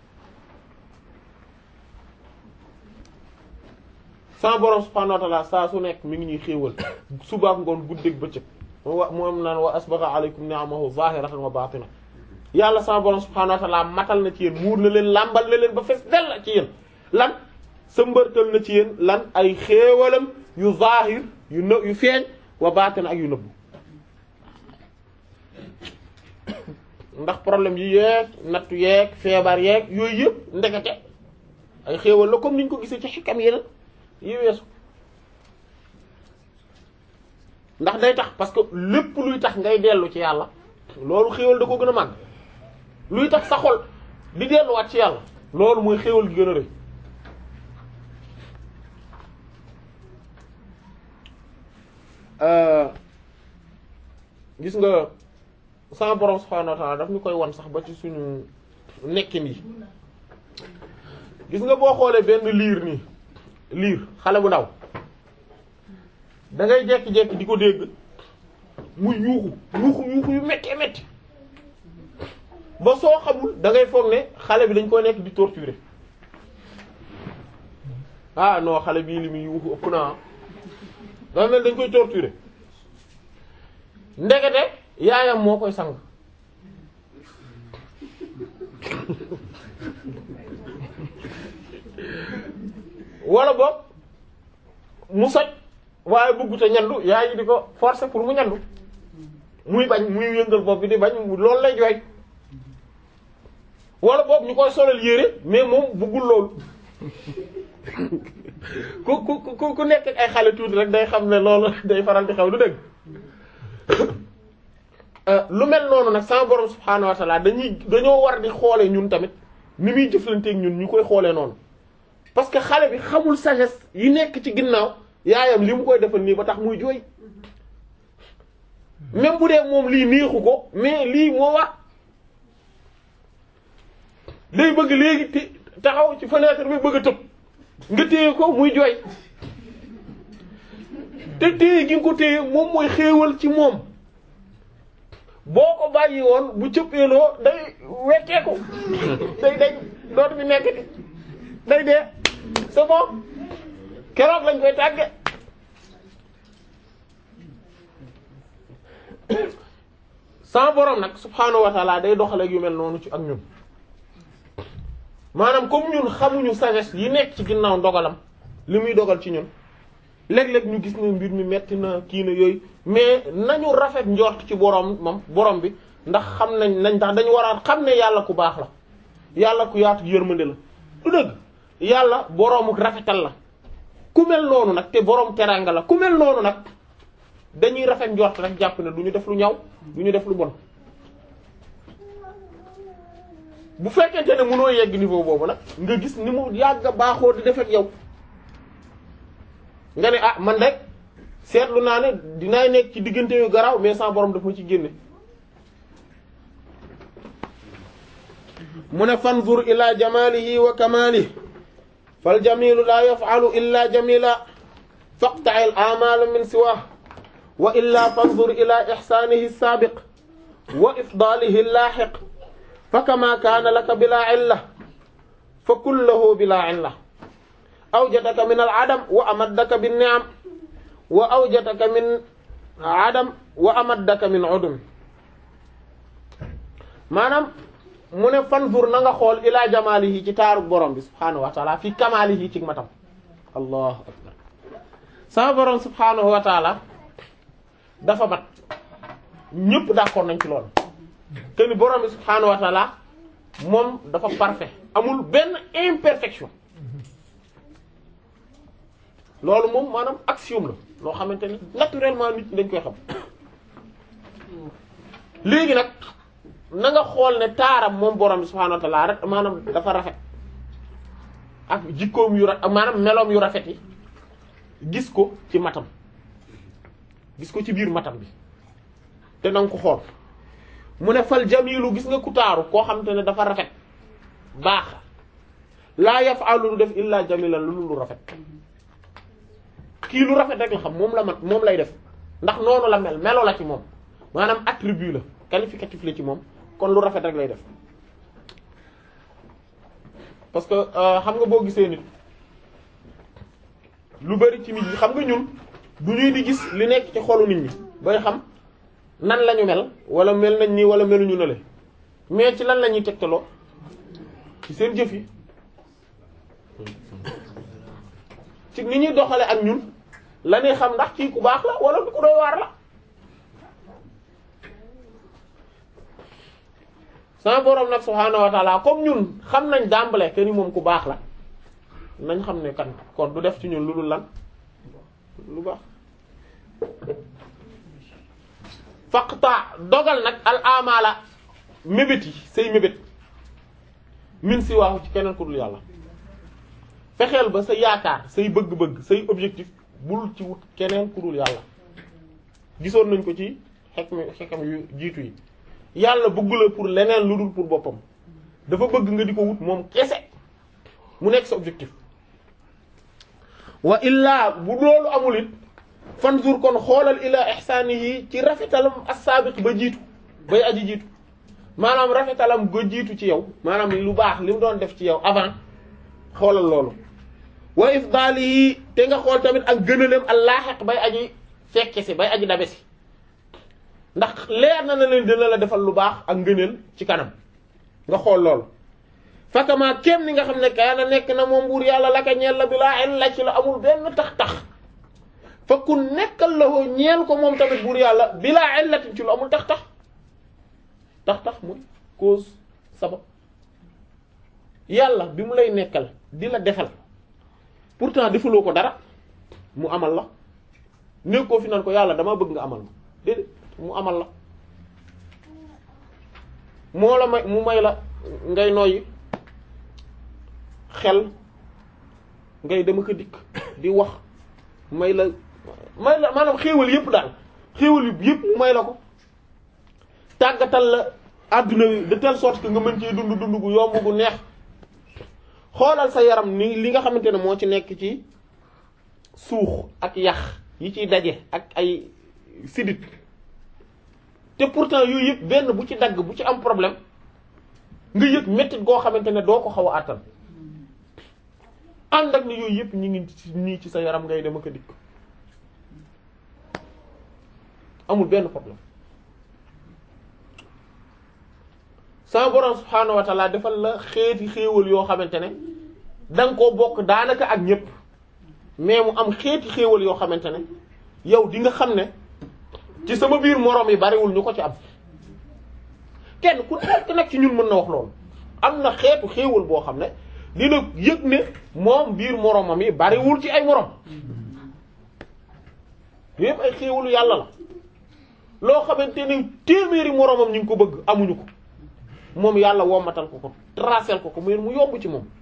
sama borom subhanahu wa ta'ala saa su nekk mi ngi ñuy xéewal subaak ngoon guddeeg bëccëg wa moom naan wa asbagha alaykum ni'amahu zahiratan wa batina yàlla sama borom subhanahu wa ta'ala matal na ci yéen muur na leen làmbal na leen ba fees dell ci yéen lan sa mbërtal na ci yéen lan ay xéewalam yu zahir yu në yu feeñ wa batina ak yu nëbbu ndax problème yi yeeg nattu yeeg feebar yeeg yooyu yëpp ndekete ay xéewal la comme niñ ko gisee ci xikam yeneen yi weesu ndax day tax parce que lépp luy tax ngay dellu ci yàlla loolu xéewal da ko gën a màgg luy tax sa xol di delluwaat ci yàlla loolu mooy xéewal gi gën a rëy gis nga sama borom subhanahu wa ta'ala daf ñu koy wan sax ba ci suñu nekkin yi gis nga boo xoolee benn liir nii liir xale bu ndaw da ngay jekki-jekki di ko dégg muy yuuxu yuuxu yuuxu yu métti métti ba soo xamul da ngay foog ne xale bi dañ koy nekk di torturer ah non xale bii li muy yuuxu ëpp naa dafa mel dañ koy torturer ndekete yaayam moo koy sang wala boog mu soj waaye bëgguta ñandu yaay yi di ko forcer pour mu ñandu muy bañ muy yëngal bopp bi di bañ loolu lay jooy wala boog ñu koy solal yére mais moom bëggul loolu ku ku ku ku nekk ay xale tuuti rek day xam ne loolu day faral di xew du dëgg lu mel noonu nag sama borom subhaanahu wa ta'ala dañuy dañoo war di xoolee ñun tamit ni muy jëflanteeg ñun ñu koy xoolee noonu parce que xale bi xamul sagesse yi nekk ci ginnaaw yaayam li mu koy defal nii ba tax muy jooy même bu dee moom lii neexu ko mais lii moo war day bëgg léegi te taxaw ci fenêtre bi bëgg a tëb nga téye ko muy jooy te téye gi nga ko téye moom mooy xéewal ci moom boo ko bàyyi woon bu cëppeeloo day wekkeeku day day dootu bi nekk day dee c'est bon keroog lañ koy tàgge sama borom nag subhaanahu wa taala day doxaleeg yu mel noonu ci ak ñun maanaam comme ñun xamuñu sagesse yi nekk ci ginnaaw ndogalam li muy dogal ci ñun léeg-léeg ñu gis ne mbir mi metti na kii na yooyu mais nañu rafet njort ci borom moom borom bi ndax xam nañ nañ tax dañu war a xam ne yàlla ku baax la yàlla ku yaatu yërmande la du dëgg yàlla boroomu rafetal la ku mel noonu nag te boroom teraanga la ku mel noonu nag dañuy rafet njort rek jàpp ne du ñu def lu ñaw du ñu def lu bon bu fekkente ne mënoo yegg niveau boobu nag nga gis ni mu yàgg a baaxoo di def ak yow nga ne ah man rek seetlu naa ne dinaay nekk ci diggante yu garaaw mais sans borom daf ma ci génne mu ne fanzur ila jamalihi wa kamalihi fal jamilu la yaf'alu illa jamila faqta'il a'mal min siwah wa illa fanzur ila ihsanihi as-sabiq wa ifdalihi al-lahiq fa kama kana laka bila illa fa kulluhu bila illa awjadaka min al-adam wa amaddaka bin-ni'am wa awjadaka min adam wa amaddaka min udum maanaam mu ne fanzur na nga xool ila jamalihi ci taaru borom bi subhaanahu wa taala fi kamalihi ci matam allahu akbar sama borom subhaanahu wa taala dafa mat ñëpp d'accord nañ ci loolu te ni borom bi subhaanahu wa taala moom dafa parfait amul benn imperfection loolu moom maanaam axiome la loo xamante ni naturellement nit ñi dañ koy xam léegi nag na nga xool ne taaram moom borom bi subhaanahu wa ta'ala rek maanaam dafa rafet ak jikkoom yu rafet maanaam meloom yu rafet yi gis ko ci matam gis ko ci biir matam bi te na nga ko xool mu ne fal jamilu gis nga ku taaru koo xamante ne dafa rafet baax laa yaf'alu lu def illa jamilan lu lu rafet kii lu rafet rek la xam moom la mat moom lay def ndax noonu la mel melo la ci moom maanaam attribut la qualificatif la ci moom kon lu rafet rek lay def parce que xam nga boo gisee nit lu bari ci nit ñi xam nga ñun du ñuy di gis li nekk ci xolu nit ñi bay xam nan lañu mel wala mel nañ nii wala meluñu na le mais ci lan la ñuy tegtaloo ci seen jëf yi ci ni ñuy doxale ak ñun la ñuy xam ndax kii ku baax la wala du ku doy waar la sama borom nag subhaanahu wa taala comme ñun xam nañ dàmbale que ni moom ku baax la nañ xam ne kan kon du def ci ñun lu dul lan lu baax faqta dogal nag al amala mébét yi say mébét min si waaxu ci keneen ku dul yàlla fexeel ba sa yaakaar say bëgg-bëgg say objectif bul ci wut keneen ku dul yàlla gisoon nañ ko ci xekm xekam yu jiitu yi yàlla bëggula pour leneen lu dul pour boppam dafa bëgg nga di ko wut moom kese mu nekk sa objectif wa illaa bu loolu amul it fanzur kon xoolal ila ihsaanihi ci rafetalam as-saabiq ba jiitu bay aji jiitu maanaam rafetalam ba jiitu ci yow maanaam lu baax li mu doon def ci yow avant xoolal loolu wa ifdaalihi te nga xool tamit ak gënaleem al-laahiq bay aji fekke si bay aji dabe si ndax leer na na leen dina la defal lu baax ak ngëneel ci kanam nga xool loolu fakama kem ni nga xam ne kaana nekk na moom buur yàlla la ka ñeel la bi laa illa ci la amul benn tax-tax fa ku nekkal la ko ñeel ko moom tamit buur yàlla bi laa illatin ci lu amul tax-tax tax-tax muy cause sabab yàlla bi mu lay nekkal di la defal pourtant defaloo ko dara mu amal la nekkoo fi nan ko yàlla dama bëgg nga amal ma déedéet mu amal la moo la may mu may la ngay noyyi xel ngay dama ko dikk di wax may la may la maanaam xéewal yépp daal xéewal yépp mu may la ko tàggatal la adduna wi de telle sorte que nga mën cee dund dund gu yomb gu neex xoolal sa yaram ni li nga xamante ne moo ci nekk ci suux ak yax yi ciy daje ak ay sidit te pourtant yooyu yëpp benn bu ci dagg bu ci am problème nga yëg mettit goo xamante ne doo ko xaw a àttan ànd ak ni yooyu yëpp ñu ngi nii ci sa yaram ngay dem ak a dikk amul benn problème sama borom subhaanahu wa taala defal la xeeti xéewal yoo xamante ne da nga koo bokk daanaka ak ñëpp mais mu am xeeti xéewal yoo xamante ne yow di nga xam ne ci sama biir moroom yi bariwul ñu ko ci am kenn ku nekk nag ci ñun mën na wax loolu am na xeetu xéewal boo xam ne dina yëg ne moom biir moroomam yi bariwul ci ay moroom yépp ay xéewalu yàlla la loo xamante ne téeméeri moroomam ñu ngi ko bëgg amuñu ko moom yàlla wommatal ko ko tracel ko ko mu mu yomb ci moom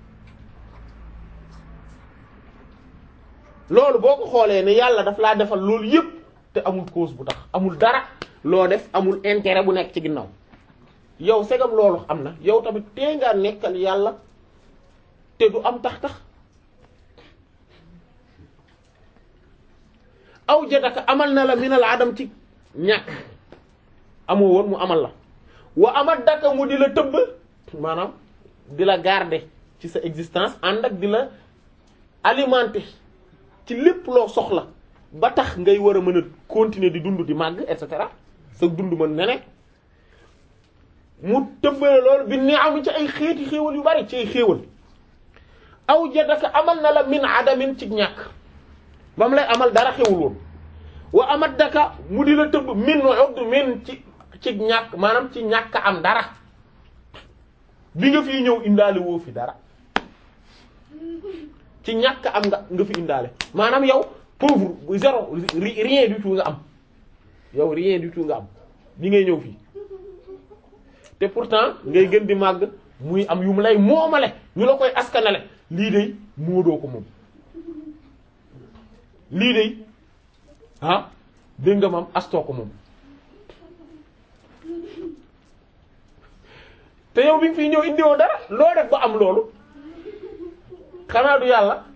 loolu boo ko xoolee ne yàlla daf laa defal loolu yépp te amul cause bu tax amul dara loo def amul intérêt bu nekk ci ginnaaw yow segam loolu am na yow tamit tee ngaa nekkal yàlla te du am tax tax aw jadaka amal na la minal adam ci ñàkk amoo woon mu amal la wa amat daka mu di la tëbb maanaam di la garder ci sa existence ànd ak di la alimenter ci lépp loo soxla ba tax ngay war a mën a continuer di dund di màgg et cetera sa dund mën ne ne mu tëbbale loolu bi ni am ci ay xeeti xéewal yu bari ci ay xéewal aw jadaka amal na la min adamin ci ñàkk ba mu lay amal dara xewul woon wa amat daka mu di la tëbb min udd min ci ci ñàkk maanaam ci ñàkk am dara bi nga fi ñëw indaale woo fi dara ci ñàkk am nga nga fi indaale maanaam yow pauvre zéro rien du tout nga am yow rien du tout nga am bi ngay ñëw fii te pourtant ngay gën di màgg muy am yu mu lay moomale ñu la koy askanale lii de moodoo ko moom lii de ah dégg nga maam astoo ko moom te yow bi nga fi ñëw indiwoo dara loo def ba am loolu xanaa du yàlla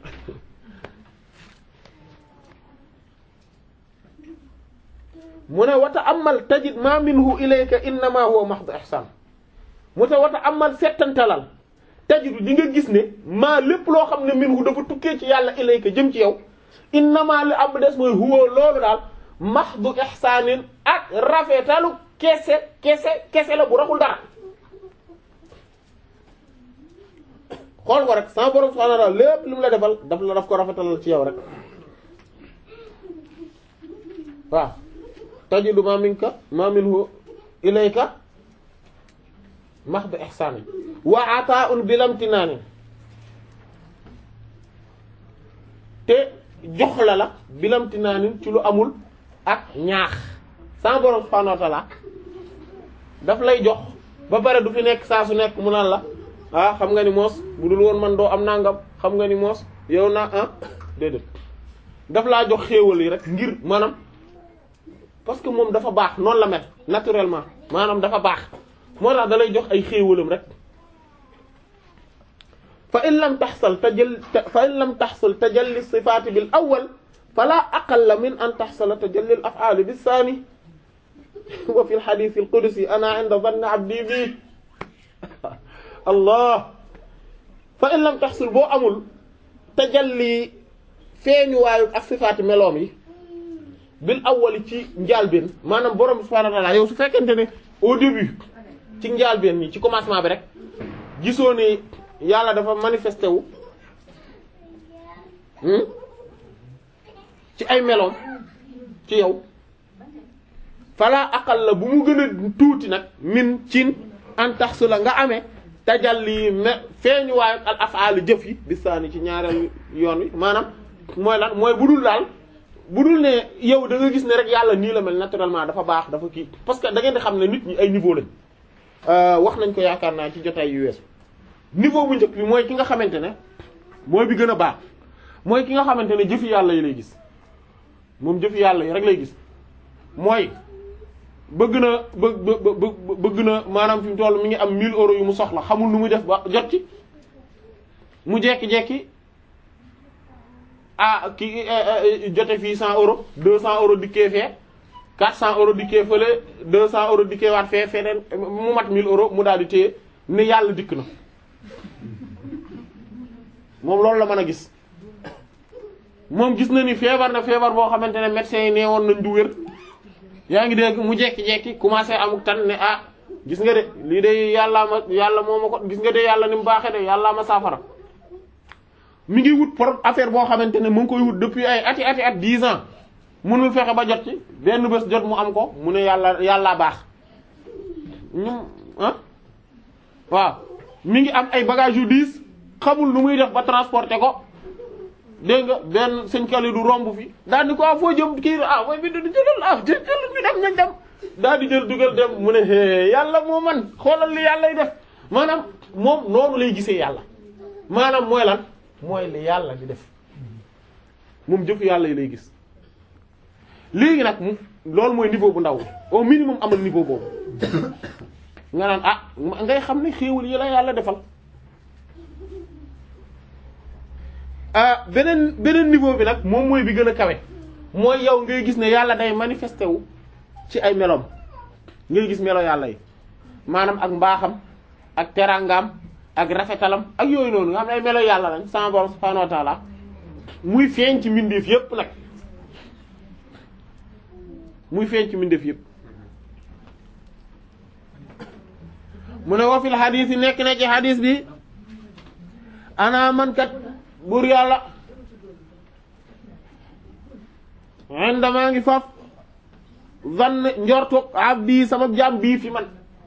mu ne wata amal tajid ma minhu ilayka innama huwa mahdu ihsan mu te wata amal settantalal tajidu di nga gis ne maa lépp loo xam ne minhu dafa tukkee ci yàlla ilayka jëm ci yow innama li am des mooy huwa loolu daal mahdu ihsanin ak rafetalu kese kese kese la bu raxul dara xool ko rek sama borom subhanahu wa ta'ala lépp li mu la defal daf la daf ko rafetalal ci yow rek waaw tajidu ma minka ma minhu ilayka mahdu ihsani wa ata'un bilamtinani te jox la la bilamtinaanin ci lu amul ak ñaax sama borom subhanahu wa ta'ala daf lay jox ba pare du fi nekk saa su nekk mu naan la ah xam nga ni moos bu dul woon man doo am nangam xam nga ni moos yow naa ah déedéet daf laa jox xéewal yi rek ngir maanaam parce que moom dafa baax noonu la mel naturellement maanaam dafa baax moo tax da lay jox ay xéewalam rek fa in lam taxsal tajal fa in lam taxsal tajalli sifaati bil awwal fala aqalla min an taxsala tajalli al af'aali bis saani wa fi al hadiis al qudsi ana inda dhanni abdi bi allah fa in lam taxsul boo amul tajalli feeñuwaayu ak sifaati meloom yi bil awwali ci njaalbeen maanaam borom subhaanahu wa ta'aala yow su fekkente ne au début ci njaalbeen ñi ci commencement bi rek gisoo ne yàlla dafa manifesté wu ci ay meloom ci yow fala aqal la bu mu gën a tuuti nag min cin an tax su la nga amee tajalli me feeñuwaayu al af'al jëf yi bisaani ci ñaareel yoon wi maanaam mooy lan mooy bu dul daal bu dul ne yow da nga gis ne rek yàlla nii la mel naturellement dafa baax dafa kii parce que da ngeen di xam ne nit ñi ay niveau lañ wax nañ ko yaakaar naa ci jotaay yu weesu niveau bu njëkk bi mooy ki nga xamante ne mooy bi gën a baax mooy ki nga xamante ne jëfi yàlla yi lay gis moom jëfi yàlla yi rek lay gis mooy bëgg na bëgg bëgg na maanaam fi mu toll mi ngi am 1000 euros yu mu soxla xamul nu muy def ba jot ci mu jekki-jekki ah ki jote fii 100 euros 200 euros dikkee fee 400 euros dikkee fële 200 euros dikkee waat fee feneen mu mat 1000 euros mu daal di téye ne yàlla dikk na moom loolu la mën a gis moom gis na ni feebar na feebar boo xamante ne médecins yi nee woon nañ du wér yaa ngi dégg mu jekki-jekki commencé amuk tan ne ah gis nga de lii de yàllaa ma yàlla moo ma ko gis nga de yàlla ni mu baaxee de yàllaa ma saafara mi ngi wut pour affaire boo xamante ne mu ngi koy wut depuis ay ati ati at dix ans mënul fexe ba jot ci benn bés jot mu am ko mu ne yàlla yàllaa baax ñum ah waaw mi ngi am ay bagages yu diis xamul nu muy def ba transporter ko dégg nga benn sëñ Kali du romb fi daal di ko ah foo jëm kii ah mooy bi du jëlal ah jëlal ñu dem nañ dem daal di jël dugal dem mu ne hee yàlla moo man xoolal li yàllay def maanaam moom noonu lay gisee yàlla maanaam mooy lan mooy li yàlla di def moom jëfu yàlla yi lay gis léegi nag mu loolu mooy niveau bu ndaw au minimum amal niveau boobu nga naan ah ngay xam ne xéewal yi la yàlla defal ah beneen beneen niveau bi nag moom mooy bi gën a kawe mooy yow ngay gis ne yàlla day manifesté wu ci ay melom ngay gis melo yàlla yi maanaam ak mbaaxam ak teraangaam ak rafetalam ak yooyu noonu nga xam ne ay melo yàlla lañ sama borom subhaanahu wa ta'ala muy feeñ ci mbindeef yépp nag muy feeñ ci mbindeef yépp mu ne wa fil xadiis yi nekk na ci xadiis bi ana man kat buur yàlla indamaa ngi faf zann njortu abdi sama jaam bii fi man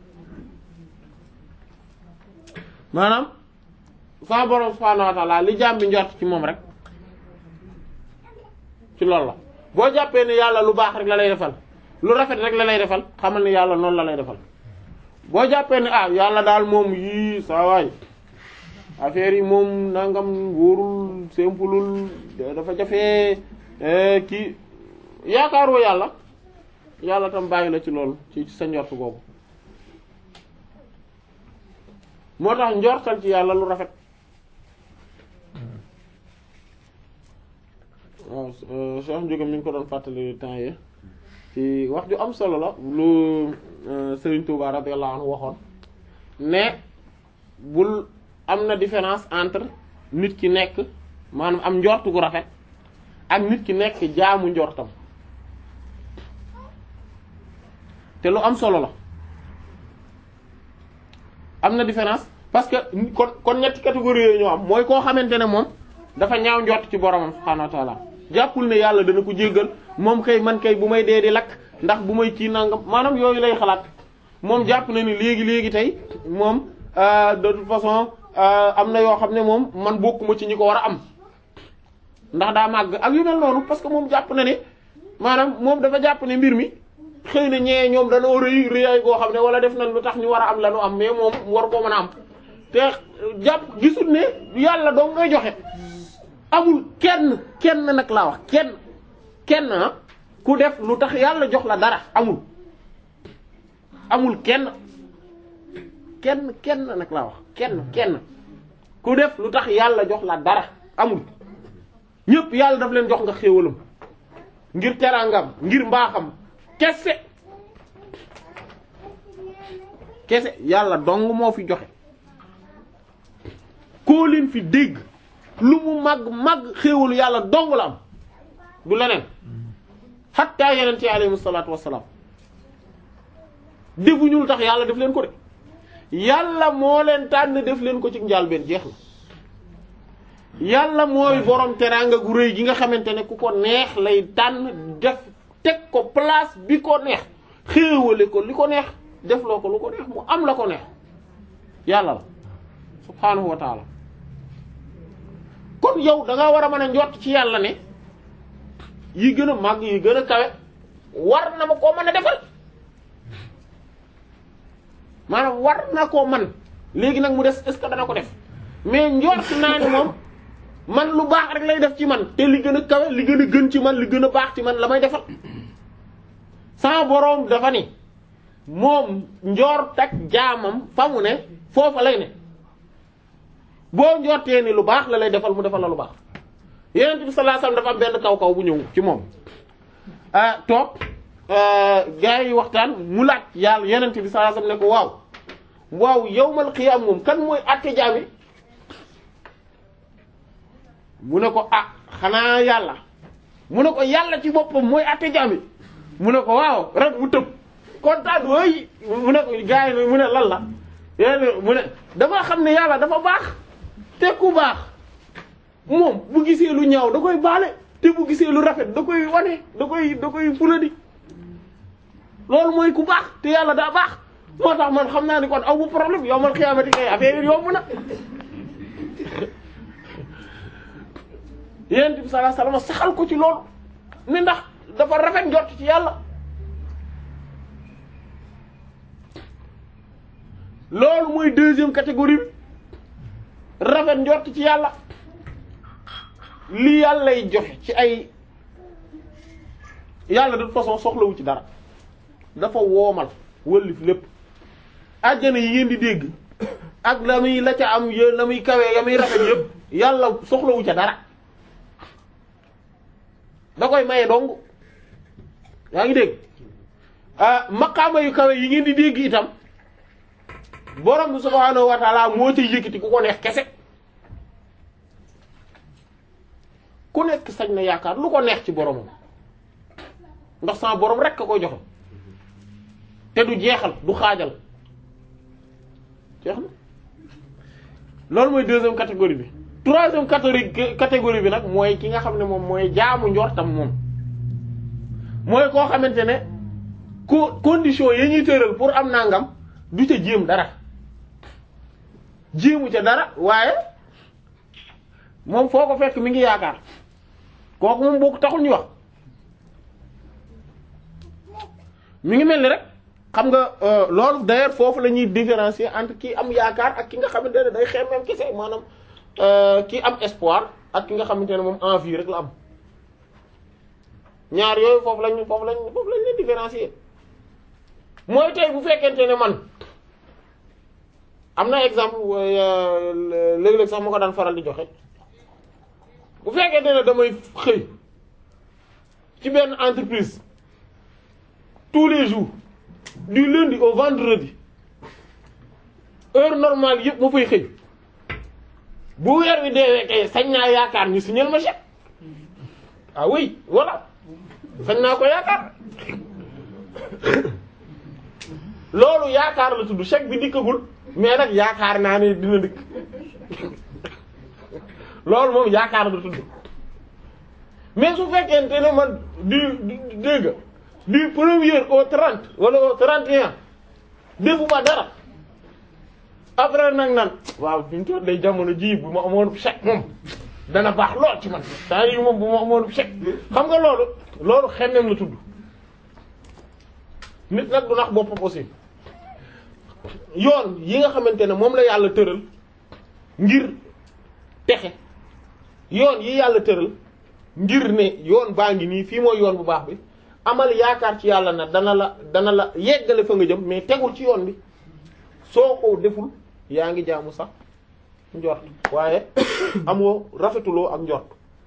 maanaam sama borom subhaanahu wa ta'ala li jaam bi njort ci moom rek ci loolu la boo jàppee ne yàlla lu baax rek la lay defal lu rafet rek la lay defal xamal ni yàlla noonu la lay defal boo jàppee ne ah yàlla daal moom yii saa waay affaire yi moom nangam wóorul simpulul dafa jafee kii yaakaaroo yàlla yàlla tam bàyyi la ci loolu ci sa njort googu moo tax njortal ci yàlla lu rafet waaw Cheikh Ndiogam mi ngi ko doon fàttali temps yi ci wax ju am solo la lu Serigne Touba radiyallahu anhu waxoon ne bul am na différence entre nit ki nekk maanaam am njort gu rafet ak nit ki nekk jaamu njortam te lu am solo la am na différence parce que kon kon ñetti catégorie yooyu ñoo am mooy koo xamante ne moom dafa ñaaw njort ci boromam subhaanahu wa ta'ala jàppul ne yàlla dana ko jéggal moom kay man kay bu may dee di lakk ndax bu may kii nangam maanaam yooyu lay xalaat moom jàpp na ni léegi léegi tey moom de toute façon am na yoo xam ne moom man bokkuma ci ñi ko war a am ndax daa màgg ak yu mel noonu parce que moom jàpp na ne maanaam moom dafa jàpp ne mbir mi xëy na ñee ñoom danoo rëy rëyaay goo xam ne wala def nañ lu tax ñu war a am la ñu am mais moom war koo mën a am te jàpp gisul ne yàlla doo ngay joxe amul kenn kenn nag laa wax kenn kenn ku def lu tax yàlla jox la dara amul amul kenn kenn kenn nag laa wax kenn kenn ku def lu tax yàlla jox la dara amul ñépp yàlla daf leen jox nga xéewalam ngir teraangam ngir mbaaxam kese kese yàlla dong moo fi joxe koo leen fi dégg lu mu màgg màgg xéewalu yàlla dong la am du leneen xatta yeneen ci alayhi salaatu wassalaam defuñu lu tax yàlla def leen ko de yàlla moo leen tànn def leen ko ci njàlbeen jeex na yàlla mooy borom teraanga gu rëy gi nga xamante ne ku ko neex lay tànn def teg ko place bi ko neex xéewale ko li ko neex def loo ko lu ko neex mu am la ko neex yàlla la subhaanahu wa taala kon yow da nga war a mën a njort ci yàlla ne yi gën a màgg yi gën a kawe war na ma koo mën a defal maanaam war na koo man léegi nag mu des est-ce que dana ko def mais njort naa ne moom man lu baax rek lay def ci man te li gën a kawe li gën a gën ci man li gën a baax ci man la may defal sama boroom dafa ni moom njort ak jaamam fa mu ne foofa lay ne boo njortee ni lu baax la lay defal mu defal la lu baax yonent bi sallallahu alayhi wasallam dafa am benn kaw kaw bu ñëw ci moom ah toog gars yi waxtaan mu laaj yàlla yonent bi sallallahu alayhi wasallam ne ko waaw waaw yawmal qiyaam moom kan mooy àtte jaam yi mu ne ko ah xanaa yàlla mu ne ko yàlla ci boppam mooy àtte jaam yi mu ne ko waaw rek mu tëb kontaan wooy mu ne ko gars yi mu ne lan la yéen mu ne dafa xam ne yàlla dafa baax te ku baax moom bu gisee lu ñaaw da koy baale te bu gisee lu rafet da koy wane da koy da koy fuladi loolu mooy ku baax te yàlla daa baax moo tax man xam naa ni kon aw bu problème yow man xiyaamati kay affaire yomb na yonent bi sallallahu alayhi wasallam saxal ko ci loolu ne ndax dafa rafet njort ci yàlla loolu mooy deuxième catégorie bi rafet njort ci yàlla li yàllay joxe ci ay yàlla de toute façon soxlawu ci dara dafa woomal wëllif lépp àjjana yi ngeen di dégg ak la muy la ca am yéen la muy kawee ya muy rafet yépp yàlla soxlawu ca dara da koy maye dong yaa ngi dégg ah maqaama yu kawe yi ngeen di dégg itam borom bi subhaanahu wa taala moo ci yëkkati ku ko neex kese ku nekk sañ na yaakaar lu ko neex ci boromam ndax sama borom rek a koy joxe te du jeexal du xaajal jeex na loolu mooy deuxième catégorie bi troisième catégorie catégorie bi nag mooy ki nga xam ne moom mooy jaamu njortam moom mooy koo xamante ne co condition yi ñuy tëral pour am nangam du ca jéem dara jéemu ca dara waaye moom foo ko fekk mi ngi yaakaar kooku moom boo ko taxul ñu wax mi ngi mel ni rek xam nga loolu d'ailleurs foofu la ñuy différencier entre ki am yaakaar ak ki nga xamante ne day xemmem kese maanaam ki am espoir ak ki nga xamante ne moom envie rek la am ñaar yooyu foofu lañ foofu lañ foofu lañ leen différencier mooy tey bu fekkente ne man am na exemple léeg-léeg sax ma ko daan faral di joxe bu fekkente ne damay xëy ci benn entreprise tous les jours du lundi au vendredi heure normale yëpp ma fay xëy bu weer wi deewee kay sañ naa yaakaar ñu signal ma chèque ah oui voilà sañ naa ko yaakaar loolu yaakaar la tudd chèque bi dikkagul mais nag yaakaar naa ne dina dikk loolu moom yaakaar la tudd mais su fekkente ne man du dégg du premier au trente wala au trente et un defuma dara après nag naan waaw fi mu toll day jamono ji bu ma amoon chèque moom dana baax lool ci man temps yi moom bu ma amoon chèque xam nga loolu loolu xemmem la tudd nit nag du nax boppam aussi yoon yi nga xamante ne moom la yàlla tëral ngir texe yoon yi yàlla tëral ngir ne yoon baa ngi nii fii mooy yoon bu baax bi amal yaakaar ci yàlla na dana la dana la yeggale fa nga jëm mais tegul ci yoon bi soo ko deful yaa ngi jaamu sax njort waaye amoo rafetuloo ak njort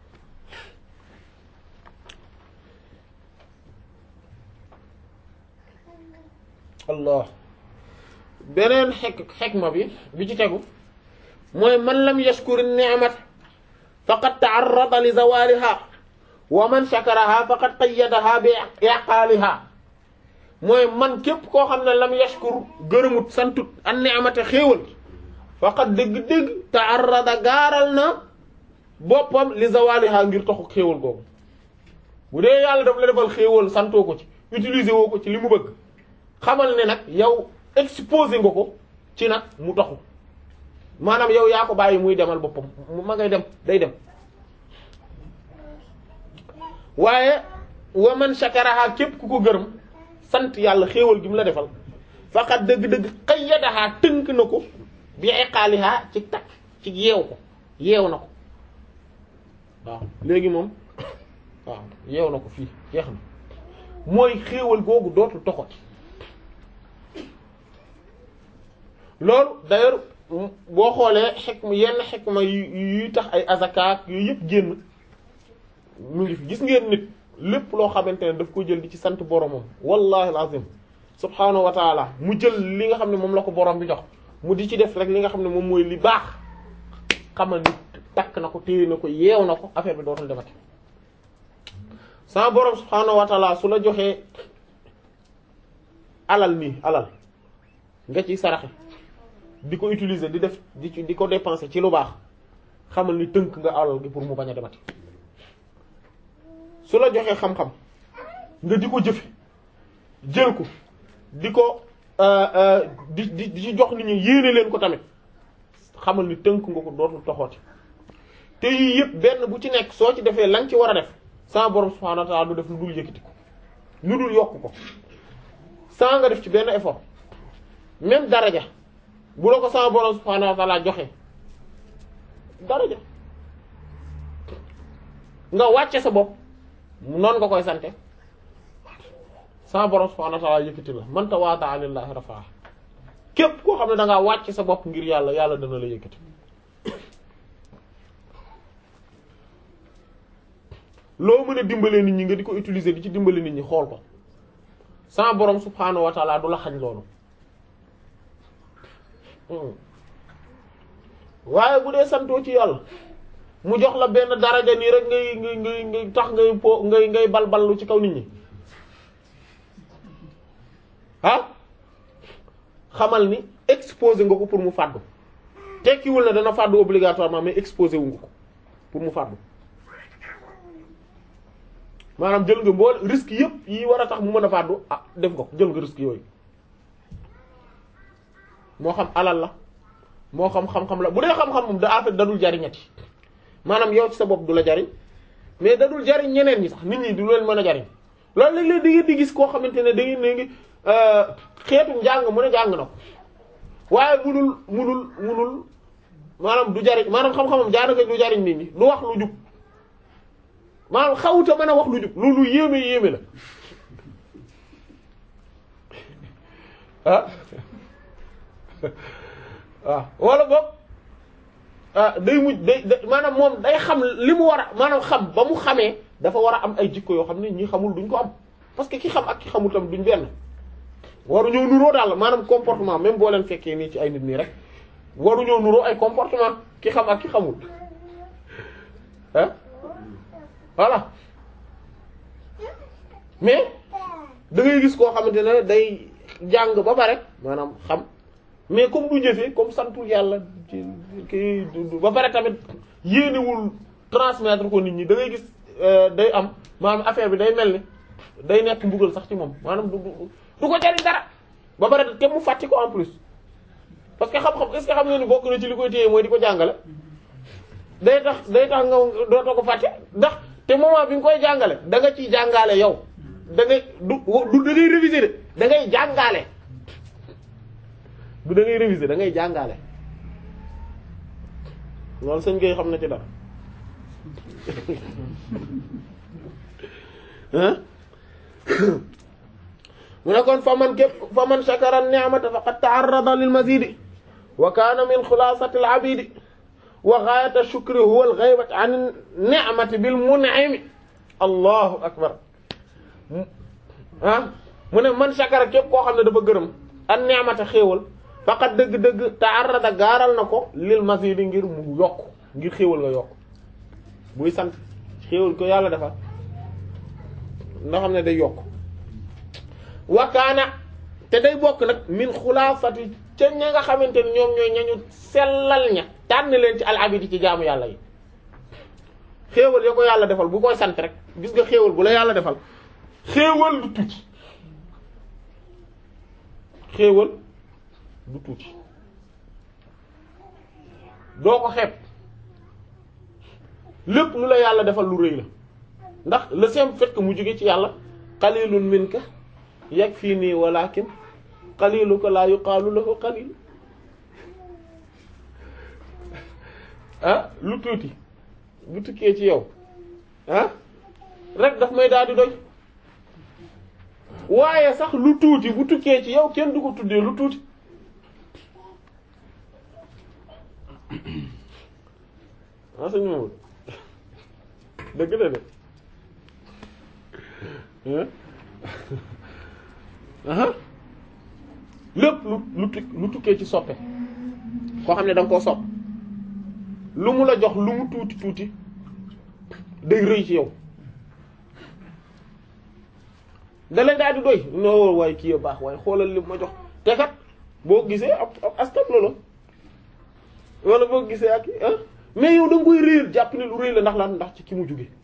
allah beneen xek xekma bi bi ci tegu mooy man lam yashkur ni'mat faqad ta'arrada li zawaliha wa man shakaraha faqad qayyadaha bi iqaliha mooy man képp koo xam ne lam yashkur gërëmut santut an ni'mata xéewal faqad dëgg-dëgg ta'arrada gaaral na boppam li zawaliha ngir taxu xéewal googu bu dee yàlla daf la defal xéewal santoo ko ci utiliser woo ko ci li mu bëgg xamal ne nag yow exposé nga ko ci nag mu taxu maanaam yow yaa ko bàyyi muy demal boppam ma ngay dem day dem waaye wa man shakaraha képp ku ko gërëm sant yàlla xéewal gi mu la defal faqat dëgg-dëgg qayyadaha tënk na ko bi iqaaliha ci takk ci yeew ko yeew na ko waaw léegi moom waaw yeew na ko fii jeex na mooy xéewal googu dootul toxoti loolu d'ailleurs boo xoolee xekma yenn xekma yuy tax ay azakaat yooyu yëpp génn mu ngi fi gis ngeen nit lépp loo xamante ne daf ko jël di ci sant boromam wallahi alazim subhaanahu wa taala mu jël li nga xam ne moom la ko borom bi jox mu di ci def rek li nga xam ne moom mooy li baax xamal ni takk na ko téye na ko yeew na ko affaire bi dootul demati sama borom subhaanahu wa taala su la joxee alal nii alal nga ci saraxe di ko utiliser di def di di ko dépenser ci lu baax xamal ni tënk nga alal gi pour mu bañ a demati su la joxee xam-xam nga di ko jëfe jël ko di ko di di di ci jox nit ñi yéene leen ko tamit xamal ni tënk nga ko dootul toxooti te yii yëpp benn bu ci nekk soo ci defee la nga ci war a def sama borom subhanahu wa ta'ala du def lu dul yëkkati ko lu dul yokk ko sans nga def ci benn effort même daraja bu la ko sama borom subhaanahu wa ta'ala joxe daraja nga wàcce sa bopp noonu nga koy sante sama borom subhaanahu wa ta'ala yëkkati la man tawaada'a lillahi rafa'ah képp koo xam ne da ngaa wàcce sa bopp ngir yàlla yàlla dana la yëkkati loo mën a dimbale nit ñi nga di ko utiliser di ci dimbale nit ñi xool ko sama borom subhaanahu wa ta'ala du la xañ loolu waaye bu dee santoo ci yàlla mu jox la benn daraja nii rek ngay ngay ngay ngay tax ngay po ngay ngay balballu ci kaw nit ñi ah xamal ni exposé nga ko pour mu fàddu tekkiwul na dana fàddu obligatoirement mais exposé wu nga ko pour mu fàddu maanaam jël nga mbool risque yëpp yi war a tax mu mën a fàddu ah def nga ko jël nga risque yooyu moo xam alal la moo xam xam-xam la bu dee xam-xam moom da en fait dadul jariñati maanaam yow ci sa bopp du la jariñ mais dadul jariñ ñeneen ñi sax nit ñi du leen mën a jariñ loolu léeg-léeg di ngeen di gis koo xamante ne da ngeen ne ngi xeetu njàng mu ne jàng na ko waaye munul munul munul maanaam du jariñ maanaam xam-xamam daanaka du jariñ nit ñi du wax lu jub maanaam xawuta mën a wax lu jub loolu yéeme yéeme la ah waaw wala boog ah day mujj day maanaam moom day xam li mu war a maanaam xam ba mu xamee dafa war a am ay jikko yoo xam ne ñi xamul duñ ko am parce que ki xam ak ki xamul tam duñ benn waru ñëw nuroo daal maanaam comportement même boo leen fekkee nii ci ay nit nii rek waru ñëw nuroo ay comportement ki xam ak ki xamul ah voilà mais da ngay gis koo xamante ne day jàng ba pare maanaam xam mais comme du jëfee comme santul yàlla ci kii ba pare tamit yéenewul transmettre ko nit ñi da ngay gis day am maanaam affaire bi day mel ni day nekk mbugal sax ci moom maanaam du du ko jariñ dara ba pare te mu fàtti ko en plus parce que xam-xam est-ce que xam nga ni bokk na ci li koy téye mooy di ko jàngale day tax day tax nga dootoo ko fàtte ndax te moment bi nga koy jàngale da nga ciy jàngale yow da ngay du du da ngay réviser de da ngay jàngale du da ngay réviser da ngay jàngale loolu sëñ ngay xam na ci dara mu ne kon fa man képp fa man shakara ni'mata faqad ta'arrada lil mazidi wa kana min xulasati al abidi wa ghayata shukri huwa al ghaybati an ni'mati bil mun'imi allahu akbar ah mu ne man shakara képp koo xam ne dafa gërëm an ni'mata xéewal faqat dëgg-dëgg ta'arrada gaaral na ko lil mazidi ngir mu yokk ngir xéewal nga yokk buy sant xéewal ko yàlla defal nga xam ne day yokk wakaana te day bokk nag min xulaafati ca ña nga xamante ni ñoom ñooy ñañu sellal ña tànn leen ci al abidi ci jaamu yàlla yi xéewal ya ko yàlla defal bu koy sant rek gis nga xéewal bu la yàlla defal xéewal du tuuti xéewal du tuuti doo ko xeeb lépp lu la yàlla defal lu rëy la ndax le simple fait que mu jóge ci yàlla qalilun minka yakfini walakin qaliluka la yuqalu lahu qalil ah lu tuuti bu tukkee ci yow ah rek daf may daal di doy waaye sax lu tuuti bu tukkee ci yow kenn du ko tuddee lu tuuti ah sëñ Mamadou dëgg la de lépp lu lu lu tukkee ci soppe koo xam ne da nga koo sopp lu mu la jox lu mu tuuti tuuti day rëy ci yow da leen daal di doy no waaye kii a baax waaye xoolal li ma jox te kat boo gisee ab ab askan la wala boo gisee ak ah mais yow da nga koy réer jàpp ne lu rëy la ndax lan ndax ci ki mu jóge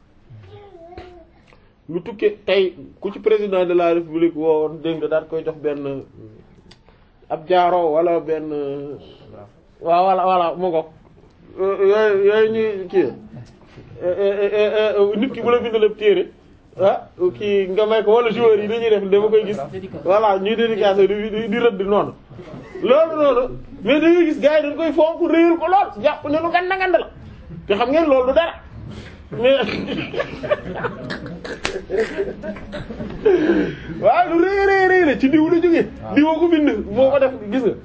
lu tukkee tey ku ci président de la république woowoon dégg nga daal koy jox benn ab jaaro wala benn waaw wala wala mu ko yooyu yooyu ñuy kii nit ki bu la bindal ab téere ah kii nga may ko wala joueurs yi dañuy def dama koy gis voilà ñuy dédicace di di rëdd noonu loolu loolu mais da ngay gis gars yi dañ koy fonk réyal ko lool jàpp ne lu ganda ganda la te xam ngeen loolu du dara mais waaw lu rëy rëy rëy la ci diw la jógee diwoo ko bind moo ko def gis nga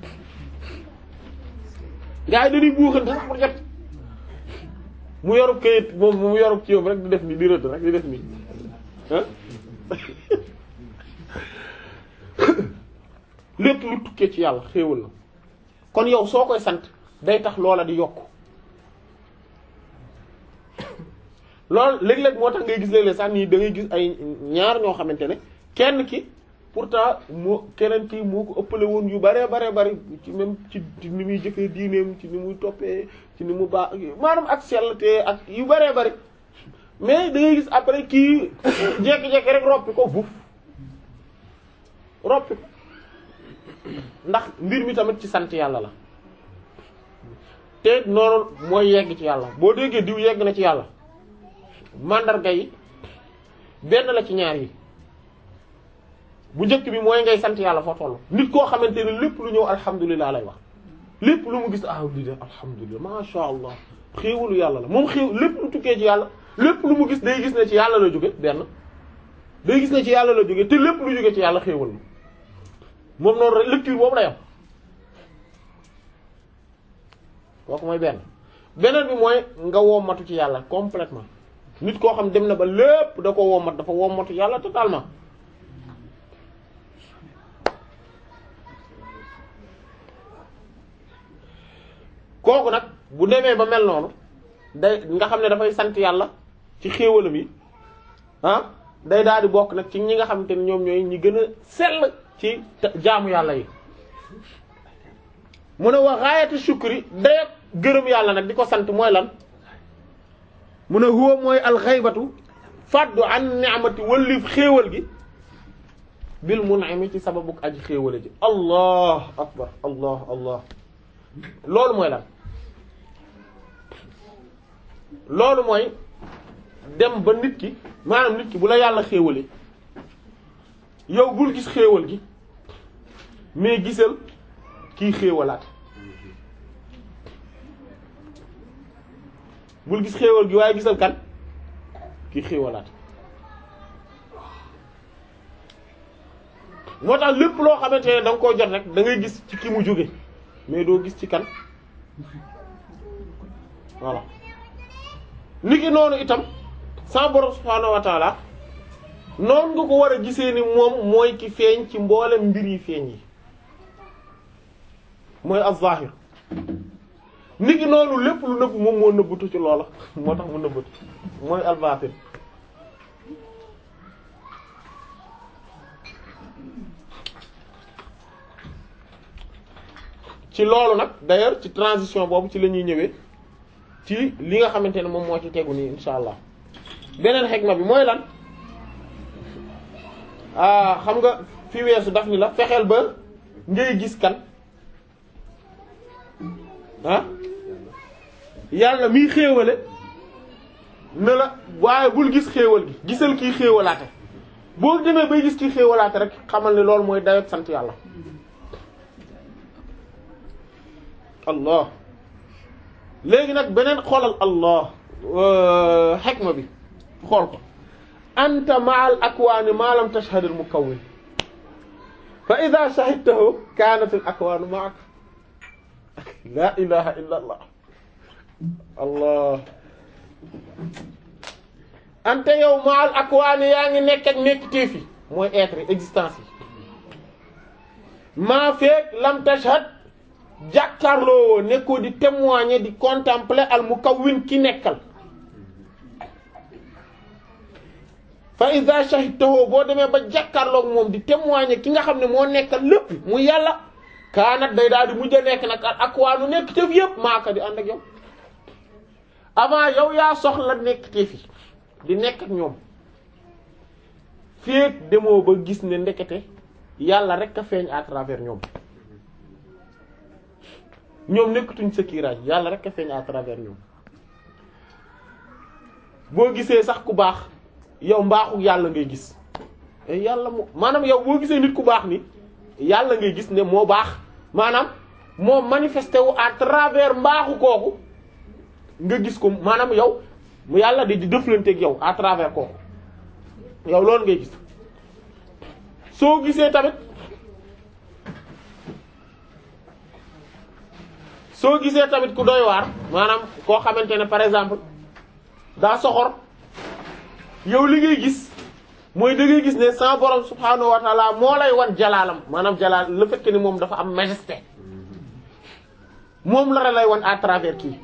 gars yi dañuy buuxante sax pour jot mu yorub kayit moom mu yorub ci yow rek di def ni di rëdd rek di def ni ah lépp lu tukkee ci yàlla xéewal la kon yow soo koy sant day tax loola di yokk loolu léeg-léeg moo tax ngay gis léeg-léeg sax nii da ngay gis ay ñaar ñoo xamante ne kenn ki pourtant moo keneen ki moo ko ëppale woon yu bare bare bari ci même ci ni muy jëfee diineem ci ni muy toppee ci ni mu baax maanaam ak sellte ak yu bare bari mais da ngay gis après kii jékki-jékki rek roppi ko buuf roppi ko ndax mbir mi tamit ci sant yàlla la te noonu mooy yegg ci yàlla boo déggee diw yegg na ci yàlla mandarga yi benn la ci ñaar yi bu njëkk bi mooy ngay sant yàlla foo toll nit koo xamante ne lépp lu ñëw alhamdulilah lay wax lépp lu mu gis ah lii de alhamdulilah masha allah xéewalu yàlla la moom xéew lépp lu tukkee ci yàlla lépp lu mu gis day gis ne ci yàlla la jóge benn day gis ne ci yàlla la jóge te lépp lu jóge ci yàlla xéewal la moom noonu rek lecture boobu lay am kooku mooy benn beneen bi mooy nga wommatu ci yàlla complètement nit koo xam dem na ba lépp da ko wommat dafa wommatu yàlla totalement kooku nag bu demee ba mel noonu day nga xam ne dafay sant yàlla ci xéewalam yi ah day daal di bokk nag ci ñi nga xamante ne ñoom ñooy ñi gën a sell ci jaamu yàlla yi mu ne wa gaayatu shukri day gërëm yàlla nag di ko sant mooy lan mu ne huwa mooy alxaybatu faddu an ni'mati wallif xéewal gi bil mun'imi ci sababu aji xéewale ji allah akbar allah allah loolu mooy lan loolu mooy dem ba nit ki maanaam nit ki bu la yàlla xéewale yow bul gis xéewal gi mais gisal kii xéewalaat bul gis xéewal gi waaye gisal kan kii xéewalaat moo tax lépp loo xamante ne da nga koo jot rek da ngay gis ci ki mu jóge mais doo gis ci kan voilà niki noonu itam sa borom subhaanahu wa taala noonu nga ko war a gisee ni moom mooy ki feeñ ci mboolem mbir yi feeñ yi mooy az-zahir niki noonu lépp lu nëbb moom moo nëbbutu ci loola moo tax mu nëbbutu mooy al-batin ci loolu nag d'ailleurs ci transition boobu ci la ñuy ñëwee ci li nga xamante ne moom moo ci tegu nii insha allah beneen xegma bi mooy lan ah xam nga fi weesu daf ni la fexeel ba ngay gis kan ah yàlla miy xéewale ne la waaye bul gis xéewal gi gisal kii xéewalaate boo demee bay gis kii xéewalaate rek xamal ne loolu mooy dayot sant yàlla allah léegi nag beneen xoolal allah xekma bi xool ko anta ma'al akwaani ma lam tashhad al mukawwin fa idha shahidtahu kanat al akwaanu ma'ak la ilaha illa allah allah anta yow ma'al akwaani yaa ngi nekk ak nekk téefi mooy être existence yi maa feek lam tashhad jàkkaarloo nekkoo di témoigner di contempler al mukawwin ki nekkal fa iza shahidtahu boo demee ba jàkkaarloog moom di témoigner ki nga xam ne moo nekkal lépp mu yàlla kaanat day daal di mujj a nekk nag ak waanu nekk tëf yëpp maaka di ànd ak yow avant yow yaa soxla nekk tëf yi di nekk ak ñoom féeg demoo ba gis ne ndekete yàlla rek a feeñ à travers ñoom ñoom nekkatuñ sa kiiraay yàlla rek a feeñ à travers ñoom boo gisee sax ku baax yow mbaaxu yàlla ngay gis yàlla moo maanaam yow boo gisee nit ku baax ni yàlla ngay gis ne moo baax maanaam moom manifesté wu à travers mbaaxu kooku nga gis ko maanaam yow mu yàlla di di dëflanteeg yow à travers kooku yow loolu ngay gis soo gisee tamit soo gisee tamit ku doy waar maanaam koo xamante ne par exemple daa soxor yow li ngay gis mooy da ngay gis ne sa borom subhaanahu wa taala moo lay wan jalaalam maanaam jalaal le fait que ni moom dafa am majesté moom la lay wan à travers kii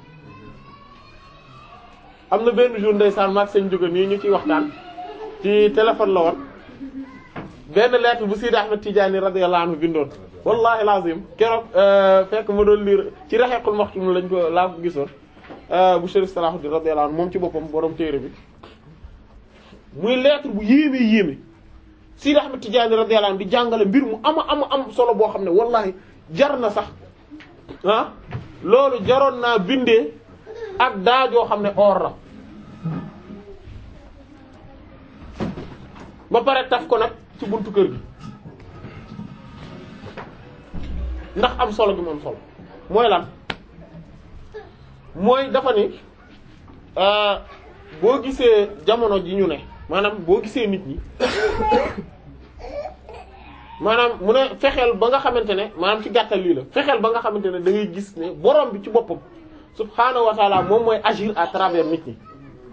am na benn jour ndeysaan maag seen jóge nii ñu ciy waxtaan ci téléphone la woon benn lettre bu Sidi Ahmed Tidiane radiyallahu anhu bindoon wallahi lazim keroog fekk ma doon lire ci Rahiqul Maktum lañ ko laa ko gisoon bu Chérif Salahuddin radiyallahu anhu moom ci boppam borom téere bi muy lettre bu yéeme yéeme Sidi Ahmed Tidiane radiyallahu anhu di jàngale mbir mu ama ama am solo boo xam ne wallahi jar na sax ah loolu jaroon naa bindee ak daajoo xam ne or la ba pare taf ko nag ci buntu kër gi ndax am solo gi mu am solo mooy lan mooy dafa ni boo gisee jamono ji ñu ne maanaam boo gisee nit ñi maanaam mu ne fexeel ba nga xamante ne maanaam ci gàttal lii la fexeel ba nga xamante ne da ngay gis ne borom bi ci boppam subhaanahu wa taala moom mooy agir à travers nit ñi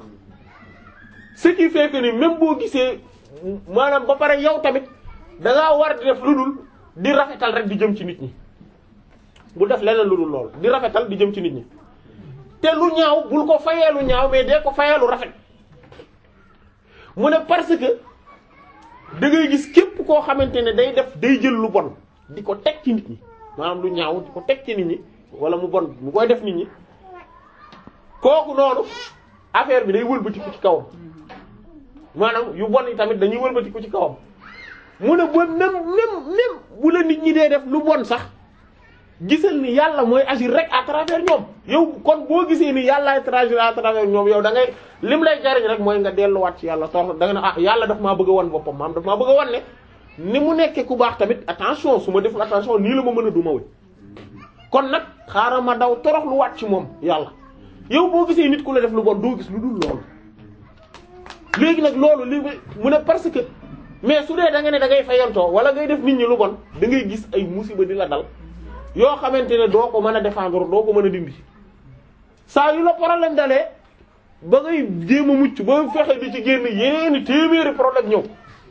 ce qui fait que ni même boo gisee maanaam ba pare yow tamit da ngaa war di def lu dul di rafetal rek di jëm ci nit ñi bu def leneen lu dul lool di rafetal di jëm ci nit ñi te lu ñaaw bul ko fayee lu ñaaw mais dee ko fayee lu rafet mu ne parce que da ngay gis képp koo xamante ne day def day jël lu bon di ko teg ci nit ñi maanaam lu ñaaw di ko teg ci nit ñi wala mu bon mu koy def nit ñi kooku noonu affaire bi day wëlbatiku ci kawam maanaam yu bon yi tamit dañuy wëlbatiku ci kawam mu ne ba même même même bu la nit ñi dee def lu bon sax gisal ni yàlla mooy agir rek à travers ñoom yow kon boo gisee ni yàlla ay agir à travers ñoom yow da ngay lim lay jariñ rek mooy nga delluwaat ci yàlla tor da nga ne ah yàlla daf maa bëgg a wan boppam maam daf maa bëgg a wan ne ni mu nekkee ku baax tamit attention su ma deful attention nii la ma mën a duma wi kon nag xaaral ma daw torox lu waat ci moom yàlla yow boo gisee nit ku la def lu bon doo gis lu dul loolu léegi nag loolu li mu ne parce que mais su dee da nga ne da ngay fayantoo wala ngay def nit ñi lu bon da ngay gis ay musiba di la dal yoo xamante ne doo ko mën a défendre doo ko mën a dindi saa yu la problème dalee ba ngay jéem a mucc ba fexe di ci génn yéeni téeméeri problème ñëw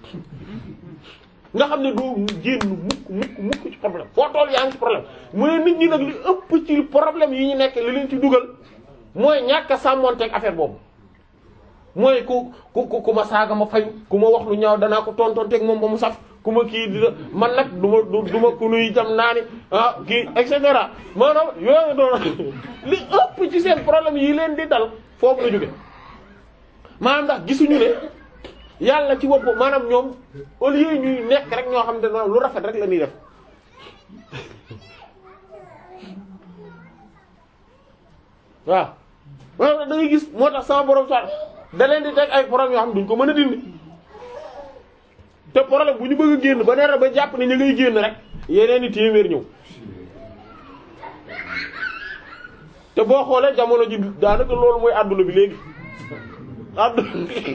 nga xam ne doo génn mukk mukk mukk ci problème foo toll yaa ngi ci problème mu ne nit ñi nag li ëpp ci problème yi ñu nekk li leen ci dugal mooy ñàkk a sàmmonteeg affaire boobu mooy ku ku ku ma saaga ma fayu ku ma wax lu ñaaw danaa ko tontonteeg moom ba mu saf ku ma kii di man nag du ma du ma ku nuy jam naa ni ah kii et cetera maanaam yooyu doon li ëpp ci seen problème yi leen di dal foofu la jóge maanaam ndax gisuñu ne yàlla ci bopp maanaam ñoom au lieu ñuy nekk rek ñoo xam ne noonu lu rafet rek la ñuy def waaw maanaam da ngay gis moo tax sama borom sax da leen di teg ay problème yoo xam duñ ko mën a dindi te problème bu ñu bëgg a génn ba nee ba jàpp ne ñu ngay génn rek yeneen i téeméer ñëw te boo xoolee jamono ji daanaka loolu mooy adduna bi léegi adduna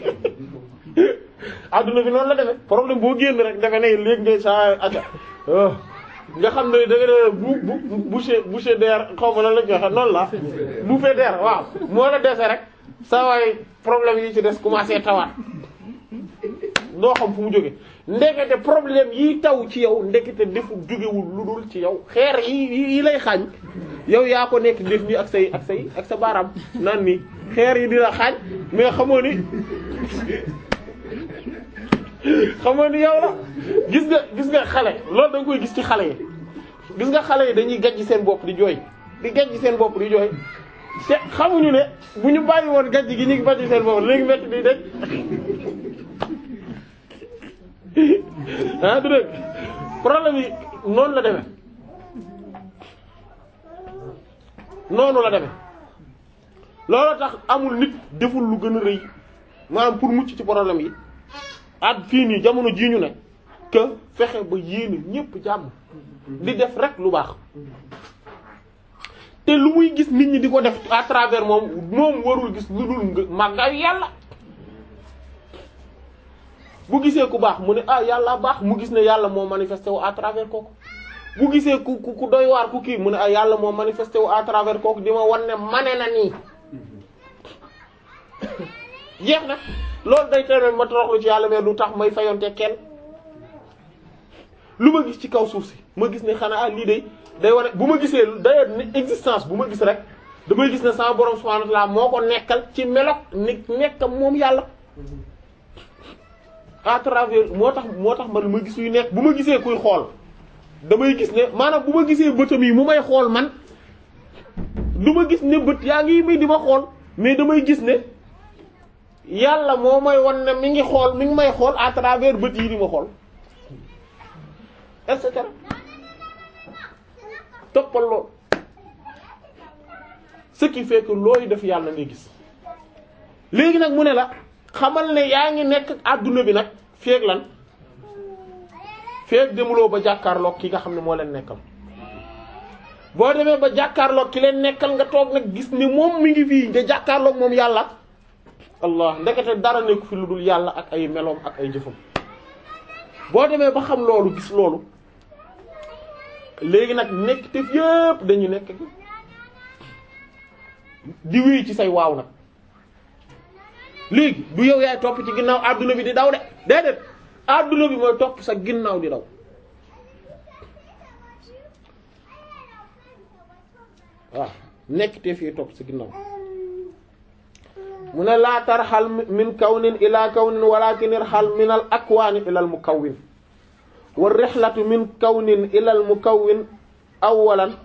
adduna bi noonu la demee problème boo génn rek defe ne léegi ngay saa aca nga xam ne da nga ne bu bu boucher boucher d'air xaw ma lan lañ joxe noonu la bouffée d'air waaw moo la dese rek saa waay problème yi ci des commencé tawaat doo xam fu mu jóge ndekete problème yi taw ci yow ndekete defu jógewul lu dul ci yow xeer yi yi lay xaañ yow yaa ko nekk def nii ak say ak say ak sa baaraam naan nii xeer yi dina xaañ mais xamoo ni xamoo ni yow la gis nga gis nga xale loolu da nga koy gis ci xale yi gis nga xale yi dañuy gajj seen bopp di jooy di gajj seen bopp di jooy te xamuñu ne bu ñu bàyyi woon gajj gi ñu ngi gajj seen bopp léegi metti di dej ah du dëgg problème yi noonu la demee noonu la demee loolu tax amul nit deful lu gën a rëy maanaam pour mucc ci problème yi at fii nii jamono jii ñu ne que fexe ba yéene ñépp jàmm di def rek lu baax te lu muy gis nit ñi di ko def à travers moom moom warul gis lu dul nga màggaayu yàlla bu gisee ku baax mu ne ah yàlla baax mu gis ne yàlla moo manifesté wu à travers kooku bu gisee ku ku ku doy waar ku kii mu ne ah yàlla moo manifesté wu à travers kooku di ma wan ne mane na nii jeex na loolu day tere ma toroxlu ci yàlla mais lu tax may fayonte kenn lu ma gis ci kaw suuf si ma gis ne xanaa lii day day wane bu ma gisee d'ailleurs ne existence bu ma gis rek damay gis ne sama borom subhanahu wa ta'ala moo ko nekkal ci melok ni nekkam moom yàlla à travers moo tax moo tax man ma gis yu nekk bu ma gisee kuy xool damay gis ne maanaam bu ma gisee bëtam yi mu may xool man du ma gis ne bët yaa ngi may di ma xool mais damay gis ne yàlla moo may wan ne mi ngi xool mi ngi may xool à travers bët yi di ma xool et cetera toppal lool ce qui fait que looy def yàlla ngay gis léegi nag mu ne la xamal ne yaa ngi nekk adduna bi nag feeg lan feeg demuloo ba jàkkaarloog ki nga xam ne moo leen nekkal boo demee ba jàkkaarloog ki leen nekkal nga toog nag gis ne moom mi ngi fii nga jàkkaarloog moom yàlla allah ndekete dara nekku fi lu dul yàlla ak ay meloom ak ay jëfam boo demee ba xam loolu gis loolu léegi nag nekk te yépp dañu nekk di wéy ci say waaw nag léegi du yow yaay topp ci ginnaaw adduna bi di daw de déedéet adduna bi mooy topp sa ginnaaw di daw waaw nekk te fii topp sa ginnaaw mu ne laa tarxal min kawnin ila kawnin walakin irxal min al akwaani ila al mukawwin wa rixlatu min kawnin ila al mukawwin awalan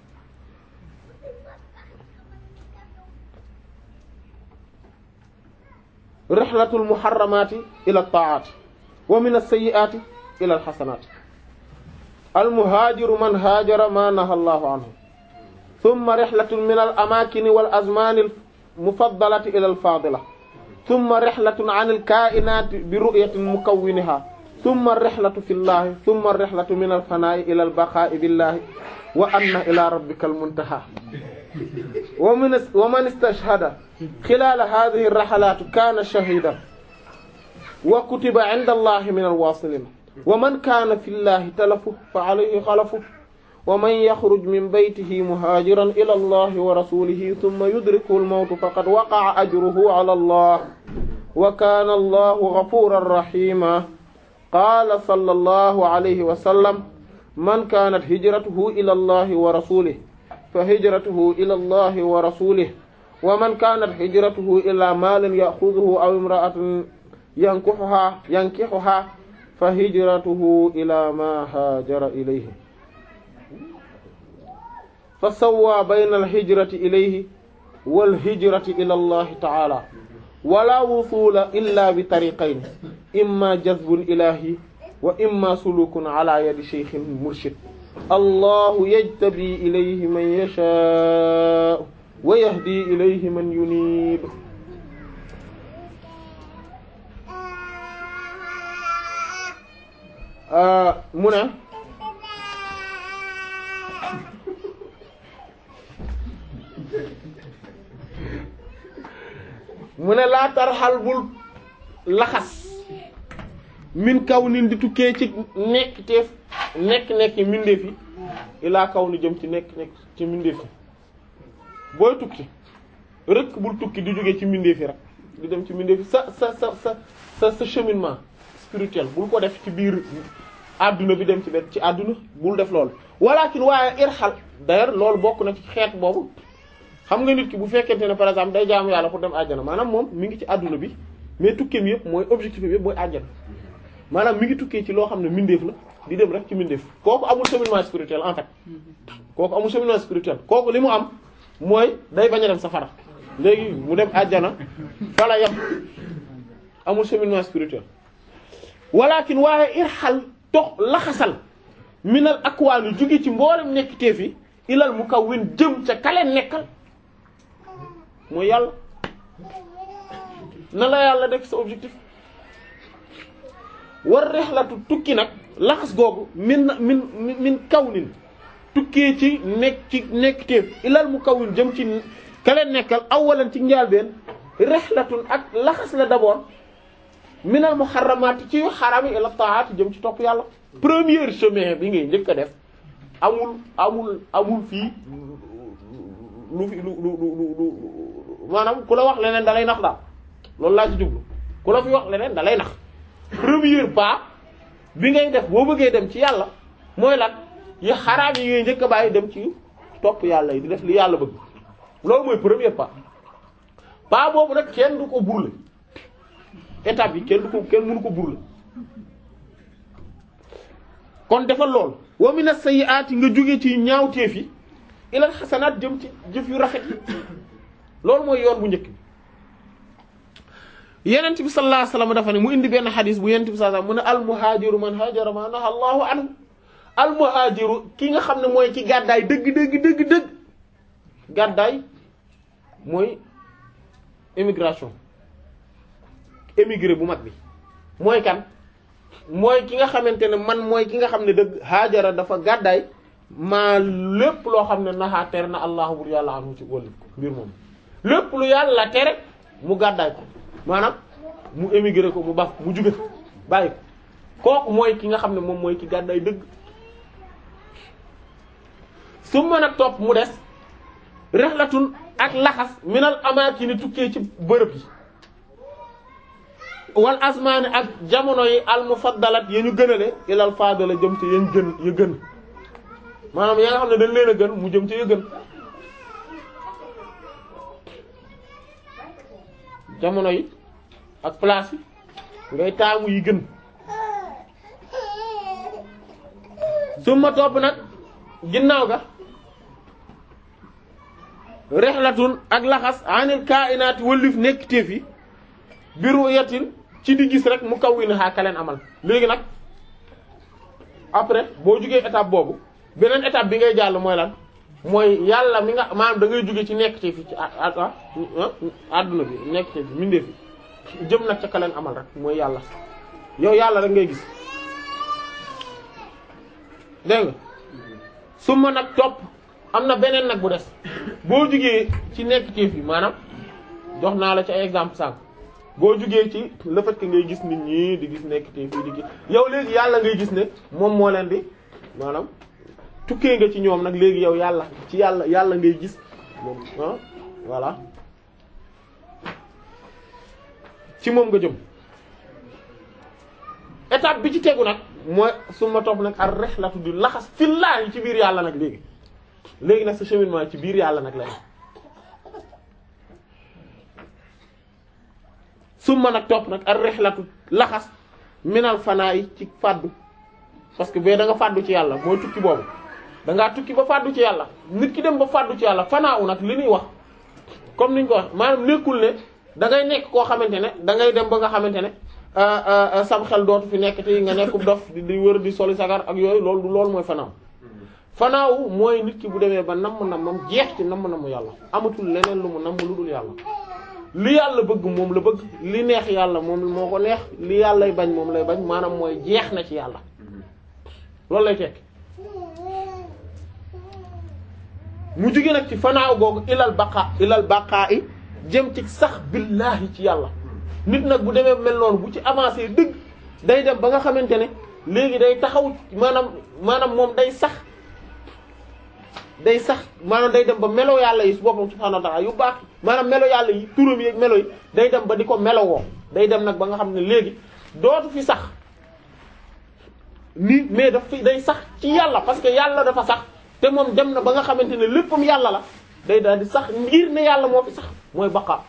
rixlatu al muharramaati ila al taa'aati wa min al sayyi'aati ila al xasanaati al muhaajiru man haajara ma naha allahu anhu thumma rixlatu min al amaakini wal azmaani al mufaddalati ila al faadila thumma rixlatun an al kaa'inaati bi ru'yatin mukawwiniha thumma rixlatu fi llahi thumma rixlatu min al fanaa'i ila al baqaa'i billahi wa anna ila rabbika al muntaha wa min wa man istashhada xilaala haadihi raxalaat kaana shahiidan wa kutiba inda allahi min al waasiliin wa man kaana fi llahi talafu fa alayhi xalafu wa man yaxruj min baytihi muhaajiran ila allahi wa rasulihi thumma yudrikuhu al-mawtu faqad waqa'a ajruhu ala allah wa kaana allahu ghafuuran rahiima qaala sallallahu alayhi wa sallam man kaanat hijratuhu ila allahi wa rasulihi fa hijratuhu ila allahi wa rasulihi wa man kaanat hijratuhu ila maalin ya'khudhuhu aw imra'atin yankihuhaa yankihuhaa fa hijratuhu ila ma haajara ilayhi fa sawwa bayna alhijrati ilayhi walhijrati ila allahi taala wala wusula illa bi tariqayn imma jazbun ilahi wa imma sulukun ala yadi shaykhin murshid allahu yajtabi ilayhi man yasha wa yahdi ilayhi man yunib mu ne mu ne laa tarxal bul laxas min kaw nin di tukkee ci nekk teef nekk-nekk mbindeef yi ilaa kaw ni jëm ci nekk-nekk ci mbindeef yi booy tukki rek bul tukki di jógee ci mbindeef yi rek di dem ci mbindeef yi sa sa sa sa sa sa cheminement spirituel bul ko def ci biir àdduna bi dem ci benn ci àdduna bul def loolu walakin waaye irxal d'ailleurs loolu bokk na ci xeet boobu xam nga nit ki bu fekkente ne par exemple day jaamu yàlla pour dem àjjana maanaam moom mi ngi ci àdduna bi mais tukkeem yëpp mooy objectif bi yëpp mooy àjjana maanaam mi ngi tukkee ci loo xam ne mindeef la di dem rek ci mindeef kooku amul cheminement spirituel en fait kooku amul cheminement spirituel kooku li mu am mooy day bañ a dem safara léegi mu dem àjjana fala yam amul cheminement spirituel walakin waaye irxal tox laxasal minal akwaani jóge ci mboolem nekk teef yi ilal mukawwin jëm ca kaleen nekkal mooy yàlla na la yàlla def sa objectif war rexlatu tukki nag laxas googu min min min kawnin tukkee ci nekk ci nekk téef ilal mu kawin jëm ci ka leen nekkal awalan ci njaalbeen rexlatun ak laxas la d'abord minal muharramaati ci xaraam yi ila taati jëm ci topp yàlla premier chemin bi ngay njëkk a def amul amul amul fii lu fi lu lu lu lu maanaam ku la wax leneen da lay nax daal loolu laa ci jublu ku la fi wax leneen da lay nax premier pas bi ngay def boo bëggee dem ci yàlla mooy lan yi xaraam yi ngay njëkk a bàyyi dem ci topp yàlla yi di def li yàlla bëgg loolu mooy premier pas pas boobu nag kenn du ko burle étape yi kenn du ko kenn mënu ko burle kon defal lool wa mina sayyi'ati nga jóge ci ñaawteef yi ilal xasanaat jëm ci jëf yu rafet yi loolu mooy yoon bu njëkk bi yenent bi sallallahu alayhi wasallam dafa ne mu indi benn xadis bu yenent bi sallallahu alayhi wasallam mu ne al muhaajiru man haajara ma naha allahu anhu al muhaajiru ki nga xam ne mooy ci gàddaay dëgg dëgg dëgg dëgg gàddaay mooy émigration émigré bu mag bi mooy kan mooy ki nga xamante ne man mooy ki nga xam ne dëgg haajara dafa gàddaay maa lépp loo xam ne naxaa tere na allahu bur yàlla anhu ci wàllu ko mbir moom lépp lu yàlla tere mu gàddaay ko maanaam mu émigré ko mu baf mu juge bàyyi ko kooku mooy ki nga xam ne moom mooy ki gàddaay dëgg su mën a topp mu des rexlatun ak laxas minal amaakini tukkee ci bërëb yi wal asmaani ak jamono yi al mufaddalat ya ñu gënale ilal faadala jëm ci yañ gën ya gën maanaam yaa nga xam ne dañ leen a gën mu jëm ci ya gën jamono yi ak place yi ngay taamu yi gën su ma topp nag ginnaaw ga rexlatun ak laxas anil kainaati wëllif nekk téef yi biru yatin ci di gis rek mu kaw wi ne xaa kaleen amal léegi nag après boo jugee étape boobu beneen étape bi ngay jàll mooy lan mooy yàlla mi nga maanaam da ngay jóge ci nekk ci fi ci àdduna bi nekk ci fi mindee fi jëm nag ca kaleen amal rek mooy yàlla yow yàlla rek ngay gis dégg nga su ma nag topp am na beneen nag bu des boo jugee ci nekk ci fi maanaam jox naa la ci ay exemple sànq boo jugee ci le fait que ngay gis nit ñi di gis nekk ci fi di gis yow léegi yàlla ngay gis ne moom moo leen di maanaam tukkee nga ci ñoom nag léegi yow yàlla ci yàlla yàlla ngay gis moom ah voilà ci moom nga jëm étape bi ci tegu nag mooy su ma topp nag ar rihlatu di laxas fillaahi ci biir yàlla nag léegi léegi nag sa cheminement ci biir yàlla nag la su ma nag topp nag ar rihlatu laxas minal fanaa yi ci fàddu parce que bee da nga fàddu ci yàlla mooy tukki boobu da ngaa tukki ba fàddu ci yàlla nit ki dem ba fàddu ci yàlla fanaaw nag li ñuy wax comme niñ ko wax maanaam nekkul ne da ngay nekk koo xamante ne da ngay dem ba nga xamante ne sam xel dootu fi nekk te nga nekk dof di wër di soli sagar ak yooyu loolu loolu mooy fanaaw fanaaw mooy nit ki bu demee ba namm nammam jeex ci namm namm yàlla amatul leneen lu mu namm lu dul yàlla li yàlla bëgg moom la bëgg li neex yàlla moom moo ko neex li yàllay bañ moom lay bañ maanaam mooy jeex na ci yàlla loolu lay tekk mu jóge nag ci fanaaw googu ilal baqa ilal baqaa i jëm ci sax billaahi ci yàlla nit nag bu demee mel noonu bu ci avancé dëgg day dem ba nga xamante ne léegi day taxaw maanaam maanaam moom day sax day sax maanaam day dem ba melo yàlla yi su boppam subhaanahu wa ta'ala yu baax maanaam melo yàlla yi turam yi ak melo yi day dem ba di ko melowoo day dem nag ba nga xam ne léegi dootu fi sax ni mais daf fi day sax ci yàlla parce que yàlla dafa sax te moom dem na ba nga xamante ne léppam yàlla la day daal di sax ngir ne yàlla moo fi sax mooy baqa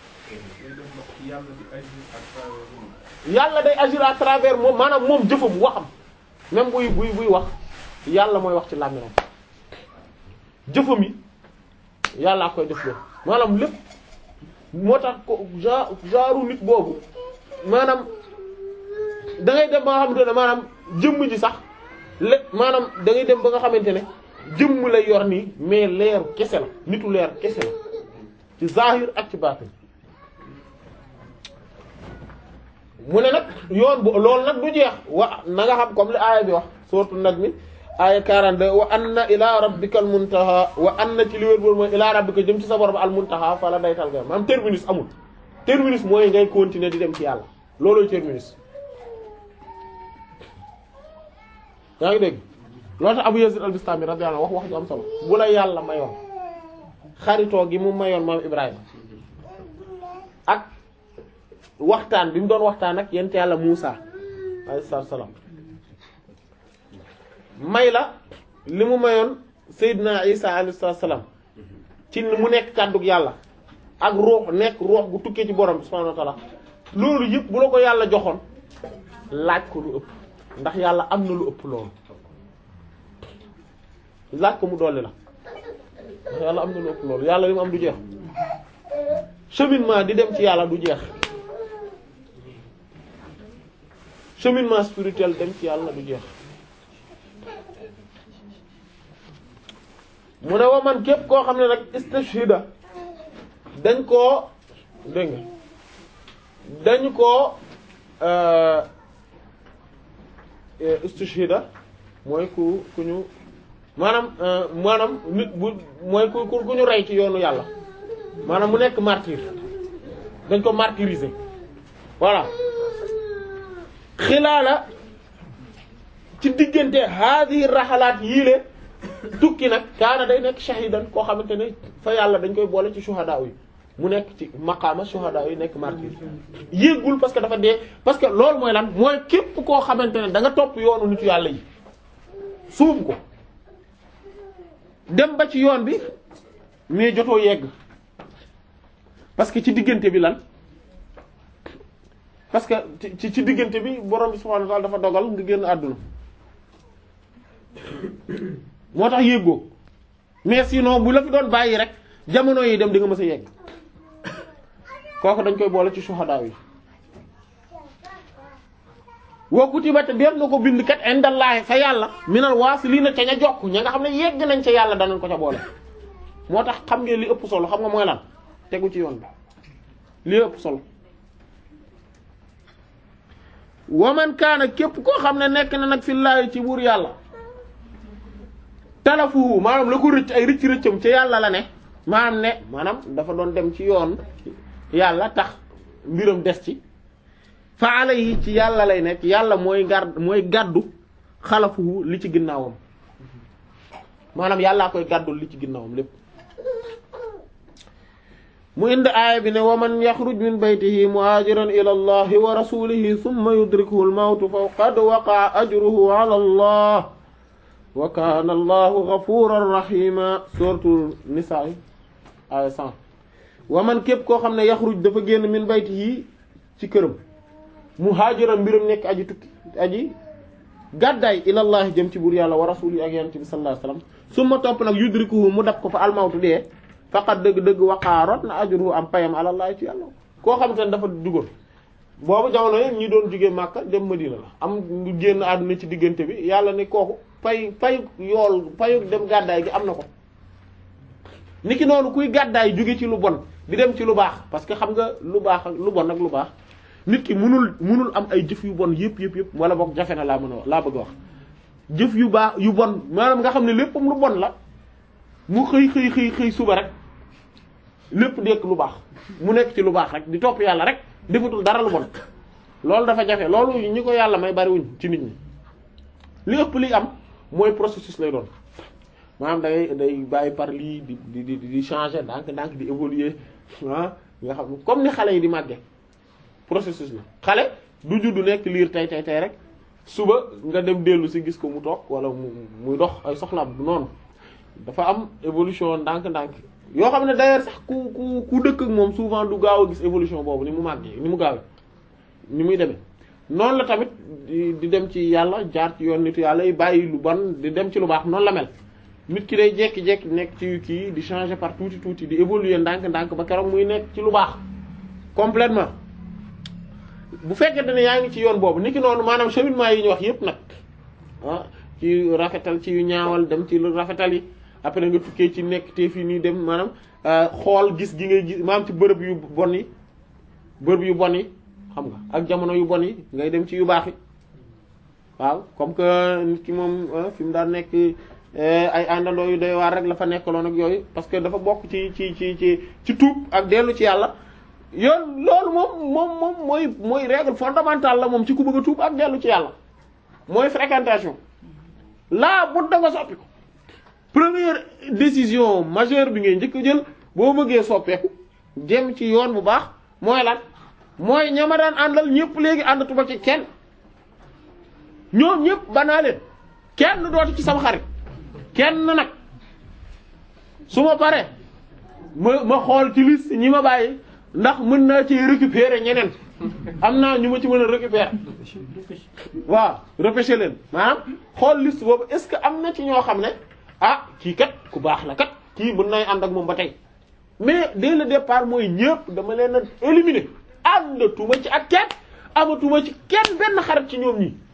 yàlla day agir à travers moom maanaam moom jëfam waxam même buy buy buy wax yàlla mooy wax ci làmmiñam jëfam yi yàllaa koy def loolu maanaam lépp moo tax ko genre genre nit boobu maanaam da ngay dem ba nga xamante ne maanaam jëmm ji sax lépp maanaam da ngay dem ba nga xamante ne jëmm lay yor nii mais leeru kese la nitu leer kese la ci zahir ak ci baatin mu ne nag yoon bu loolu nag du jeex wa na nga xam comme li aaya bi wax sourate Najm aaya 42 wa anna ila rabbika al muntaha wa anna ci li wér boor mooy ila rabbika jëm ci sa borom al muntaha fa la daytal ga maanaam terminus amul terminus mooy ngay continuer di dem ci yàlla looloy terminus yaa ngi dégg loolu tax Abu Yazid al-Bistami radiyallahu anhu wax wax ju am solo bu la yàlla mayoon xaritoo gi mu mayoon maam Ibrahima ak waxtaan bi mu doon waxtaan ak yent yàlla Muusa alayhi salaam may la li mu mayoon Seydina Isa alayhi salaam ci mu nekk kàddug yàlla ak ruux nekk ruux gu tukkee ci borom bi subhanahu wa ta'ala loolu yëpp bu la ko yàlla joxoon laaj ko lu ëpp ndax yàlla am na lu ëpp loolu laaj ko mu dolli la ndax yàlla am na lu ëpp loolu yàlla li mu am du jeex cheminement di dem ci yàlla du jeex cheminement spirituel dem ci yàlla du jeex mu ne wa man képp koo xam ne nag istashhida dañ koo dégg nga dañ koo istashhida mooy ku ku ñu maanaam maanaam nit bu mooy ku ku ñu rey ci yoonu yàlla maanaam mu nekk martyr dañ ko martyriser voilà xilaala ci diggante haadihi raxalaat yiile tukki nag kaana day nekk shahidan koo xamante ne fa yàlla dañ koy boole ci shuhada yi mu nekk ci maqaama shuhada yi nekk martyr yéegul parce que dafa dee parce que loolu mooy lan mooy képp koo xamante ne da nga topp yoonu nitu yàlla yi suub ko dem ba ci yoon bi mais jotoo yegg parce que ci diggante bi lan parce que ci ci diggante bi borom bi subhanahu wa ta'ala dafa dogal nga génn àdduna moo tax yéegoo mais sinon bu la fi doon bàyyi rek jamono yi dem di nga mës a yegg kooku dañ koy boole ci shuhada yi wa kutiba te def na ko bind kat indallaahi fa yàlla minal waasiliina ca ña jokk ña nga xam ne yegg nañ ca yàlla danañ ko ca boole moo tax xam ngeen li ëpp solo xam nga mooy lan tegu ci yoon bi li ëpp solo waman kaana képp koo xam ne nekk na nag fillaahi ci buur yàlla talafuhu maanaam la ko rëcc ay rëcc rëccam ca yàlla la ne maanaam ne maanaam dafa doon dem ci yoon yàlla tax mbiram des ci fa alayhi ci yàlla lay nekk yàlla mooy gar mooy gàddu xalafuhu li ci ginnaawam maanaam yàllaa koy gàddul li ci ginnaawam lépp mu indi aaya bi ne wa man yaxruj min baytihi muhaajiran ila allahi wa rasulihi thumma yudrikuhu al-mawtu fa qad waqa'a ajruhu ala allah wa kaana allahu ghafuran rahima suratul nisaa aaya 100 wa man képp koo xam ne yaxruj dafa génn min baytihi ci këram muhaajiran mbiram nekk aji tukki aji gàddaay ilallahi jëm ci buur yàlla wa rasulihi ak yonent bi sallallahu alayhi wasallam summa topp nag yudrikuhu mu dab ko fa almawtu dee faqat dëgg-dëgg waqaarot na ajruhu am payam alallahi ci yàlla koo xamante ne dafa dugal boobu jamono yi ñi doon jóge Makka dem Madina la am ñu génn àdduna ci diggante bi yàlla ne kooku pay pay yool payu dem gàddaay gi am na ko niki noonu kuy gàddaay jóge ci lu bon di dem ci lu baax parce que xam nga lu baax ak lu bon ak lu baax nit ki munul munul am ay jëf yu bon yëpp yëpp yëpp wala boog jafe na laa mën a wax laa bëgg a wax jëf yu baax yu bon maanaam nga xam ne léppam lu bon la mu xëy xëy xëy xëy suba rek lépp nekk lu baax mu nekk ci lu baax rek di topp yàlla rek defatul dara lu bon loolu dafa jafe loolu ñi ko yàlla may bariwuñ ci nit ñi li ëpp li am mooy processus lay doon maanaam day day bàyyi par lii di di di di changer ndànk ndànk di évoluer ah nga xam comme ni xale yi di màgge processus la xale du juddu nekk liir tey tey tey rek suba nga dem dellu si gis ko mu toog wala mu muy dox ay soxlaam du noonu dafa am évolution ndànk-ndànk yoo xam ne d'ailleurs sax ku ku ku dëkk ak moom souvent du gaaw a gis évolution boobu ni mu màggee ni mu gaawee ni muy demee noonu la tamit di di dem ci yàlla jaar ci yoon nitu yàlla yi bàyyi lu bon di dem ci lu baax noonu la mel nit ki day jekki-jekki nekk ci kii di changer par tuuti tuuti di évoluer ndànk-ndànk ba keroog muy nekk ci lu baax complètement bu fekkente ne yaa ngi ci yoon boobu niki noonu maanaam cheminement yi ñu wax yépp nag ah ci rafetal ci yu ñaawal dem ci lu rafetal yi après nga tukkee ci nekk te fii nii dem maanaam xool gis gi ngay gis maanaam ci bërëb yu bon yi bërëb yu bon yi xam nga ak jamono yu bon yi ngay dem ci yu baax yi waaw comme que nit ki moom fi mu daan nekk ay àndandoo yu doy waar rek la fa nekkaloon ak yooyu parce que dafa bokk ci ci ci ci ci tuub ak dellu ci yàlla yoon loolu moom moom moom mooy mooy règle fondamentale la moom ci ku bëgg a tuub ak dellu ci yàlla mooy fréquentation laa bu da nga soppi ko première décision majeure bi ngay njëkk a jël boo bëggee soppeeku jëm ci yoon bu baax mooy lan mooy ñama daan àndal ñëpp léegi àndatuma ci kenn ñoom ñëpp banaa leen kenn dootu ci sama xarit kenn nag su ma paree ma ma xool ci liste ñi ma bàyyi ndax mën naa ci récupérer ñeneen am naa ñu ma ci mën a récupérer waaw repêcher leen maanaam xool liste boobu est-ce que am na ci ñoo xam ne ah kii kat ku baax la kat kii mën nay ànd ak moom ba tey mais dès le départ mooy ñëpp dama leen a éliminer àndatuma ci ak kenn amatuma ci kenn benn xarit ci ñoom ñi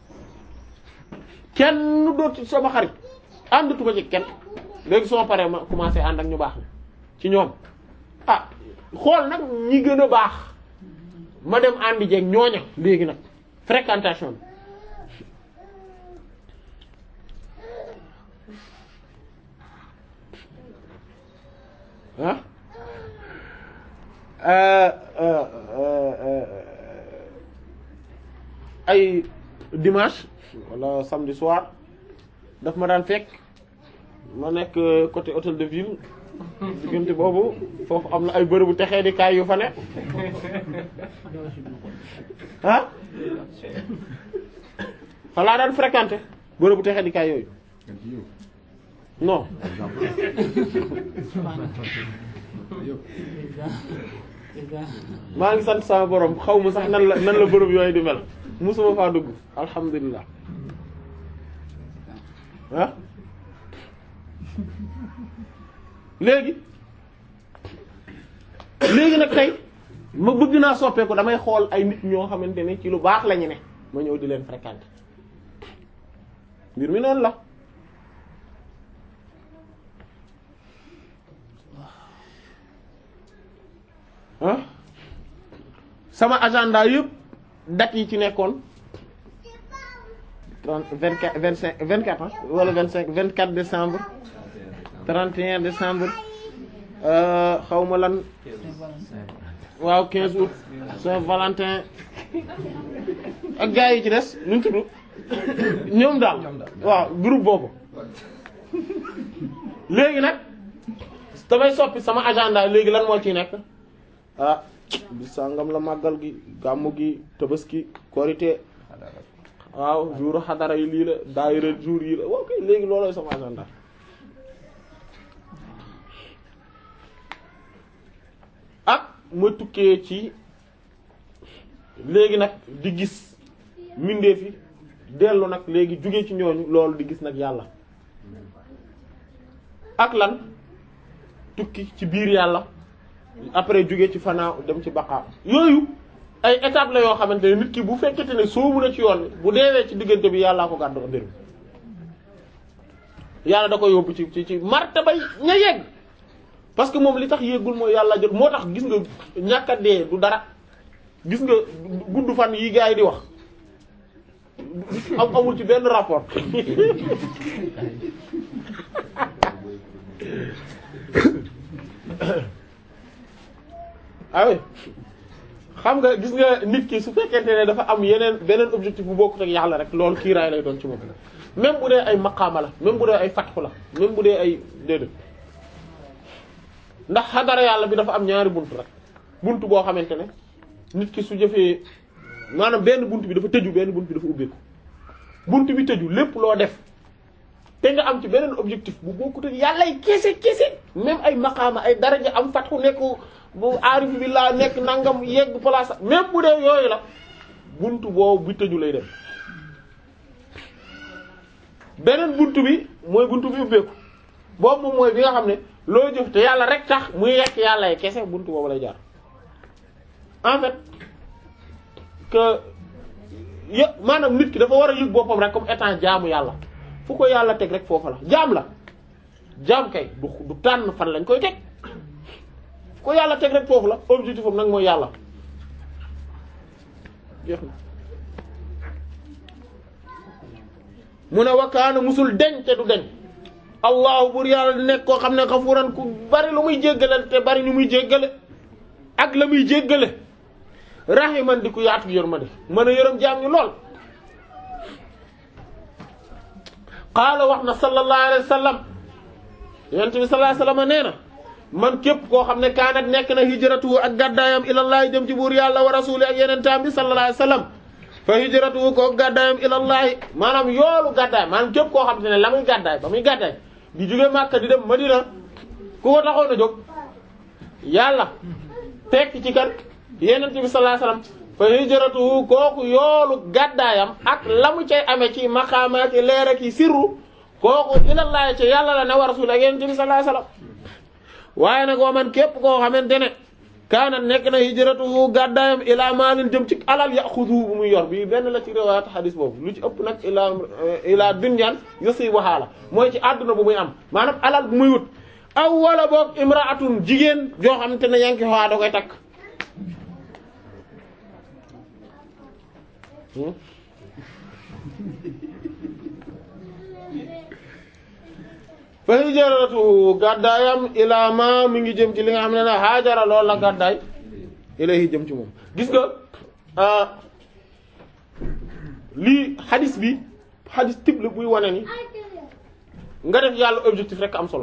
kenn dootu sama xarit àndatuma ci kenn léegi soo paree ma commencé ànd ak ñu baax la ci ñoom ah xool nag ñi gën a baax ma dem àndi jeeg ñooña léegi nag fréquentation bi ah ay dimanche wala samedi soir daf ma daan fekk ma nekk côté hôtel de ville diggante boobu foofu am na ay bërëbu texee di kaay yu fa ne ah fa laa daan fréquenté bërëbu texee di kaay yooyu non maa ngi sant sama borom xaw ma sax nan la nan la bërëb yooyu di mel musuma faa dugg alhamdulilah ah léegi léegi nag tey ma bëgg naa soppeeku damay xool ay nit ñoo xamante ne ci lu baax lañu ne ma ñëw di leen fréquenter mbir mi noonu la ah sama agenda yëpp date yi ci nekkoon trente vingt quatre vingt cinq vingt quatre ah wala vingt cinq vingt quatre décembre trente et un décembre xaw ma lan waaw quinze août Saint-Valentin ak gars yi ci des nu ñu tudd ñoom daal waaw groupe boobu léegi nag damay soppi sama agenda léegi lan moo ciy nekk ah bi sàngam la màggal gi gàmmu gi tabaski korité waaw jour xadara yi lii la daayira jour yi la ok léegi loolooy sama agenda ak ma tukkee ci léegi nag di gis mbindeef yi dellu nag léegi jóge ci ñooñu loolu di gis nag yàlla ak lan tukki ci biir yàlla après jóge ci fanaaw dem ci baqaa yooyu ay étape la yoo xamante ne nit ki bu fekkete ne soobu na ci yoon bu deewee ci diggante bi yàllaa ko gàddu mbir mi yàlla da ko yóbbu ci ci ci martaba ña yegg parce que moom li tax yéegul mooy yàlla jot moo tax gis nga ñàkk a dee du dara gis nga gudd fan yi gars yi di wax am amul ci benn rapport ah xam nga gis nga nit ki su fekkente ne dafa am yeneen beneen objectif bu bokkut ak yàlla rek loolu kiiraay lay doon ci moom même bu dee ay maqaama la même bu dee ay fatxu la même bu dee ay déedéet ndax xadara yàlla bi dafa am ñaari bunt rek bunt boo xamante ne nit ki su jëfee maanaam benn bunt bi dafa tëju benn bunt bi dafa ubbeeku bunt bi tëju lépp loo def te nga am ci beneen objectif bu bokkut ak yàllay kese kese même ay maqaama ay daraja am fatxu nekku bu aarif bi laa nekk nangam yegg place même bu dee yooyu la buntu boobu bi tëju lay dem beneen buntu bi mooy buntu bi ubbeeku boobu moom mooy bi nga xam ne loo jëf te yàlla rek tax muy yekk yàlla kese buntu boobu lay jaar en fait que yë maanaam nit ki dafa war a yëg boppam rek comme étant jaamu yàlla fu ko yàlla teg rek foofa la jaam la jaam kay du du tànn fan lañ koy teg ko yàlla teg rek foofu la objectif am nag mooy yàlla jeex na mu ne wakaana musul deñ te du deñ allahu bur yàlla di nekk koo xam ne xafuran ku bari lu muy jéggale te bari ñu muy jéggale ak la muy jéggale rahiman di ku yaatu yërmande mën a yërëm jaam ñu lool qaala wax na sallallahu alayhi wa sallam yonent bi sallallahu alayhi wa sallam nee na man képp koo xam ne kaanat nekk na hijratu ak gàddaayam ilallahi jëm ci buur yàlla wa rasuli ak yeneen taam bi sallallahu alayhi wa sallam fa hijratu ko gàddaayam ilallahi maanaam yoolu gàddaay maanaam képp koo xam ne la muy gàddaay ba muy gàddaay di jóge Makka di dem Madina ku ko taxoon a jóg yàlla tekk ci kan yeneen bi sallallahu alayhi wa sallam fa hijratu kooku yoolu gàddaayam ak la mu cay amee ci maqaama ci leer ak sirru kooku ilallahi ci yàlla la ne wa rasul ak yeneen bi sallallahu alayhi wa sallam waaye nag wa man képp koo xamante ne kaana nekk na hijratuhu gàddaayam ilaa maalin jëm ci alal yaxudu bu muy yor bii benn la ci riwaayat xadis boobu lu ci ëpp nag ilaa ilaa dunyaan yusibuhaa la mooy ci àdduna bu muy am maanaam alal bu muy wut aw wala boog imraatun jigéen joo xamante ne yanki xawaa da koy takk fa hijratu gàddaayam ilaa ma mi ngi jëm ci li nga xam ne ne haajara lool la gàddaay ilayhi jëm ci moom gis nga lii xadis bi xadis type la buy wane ni nga def yàlla objectif rek am solo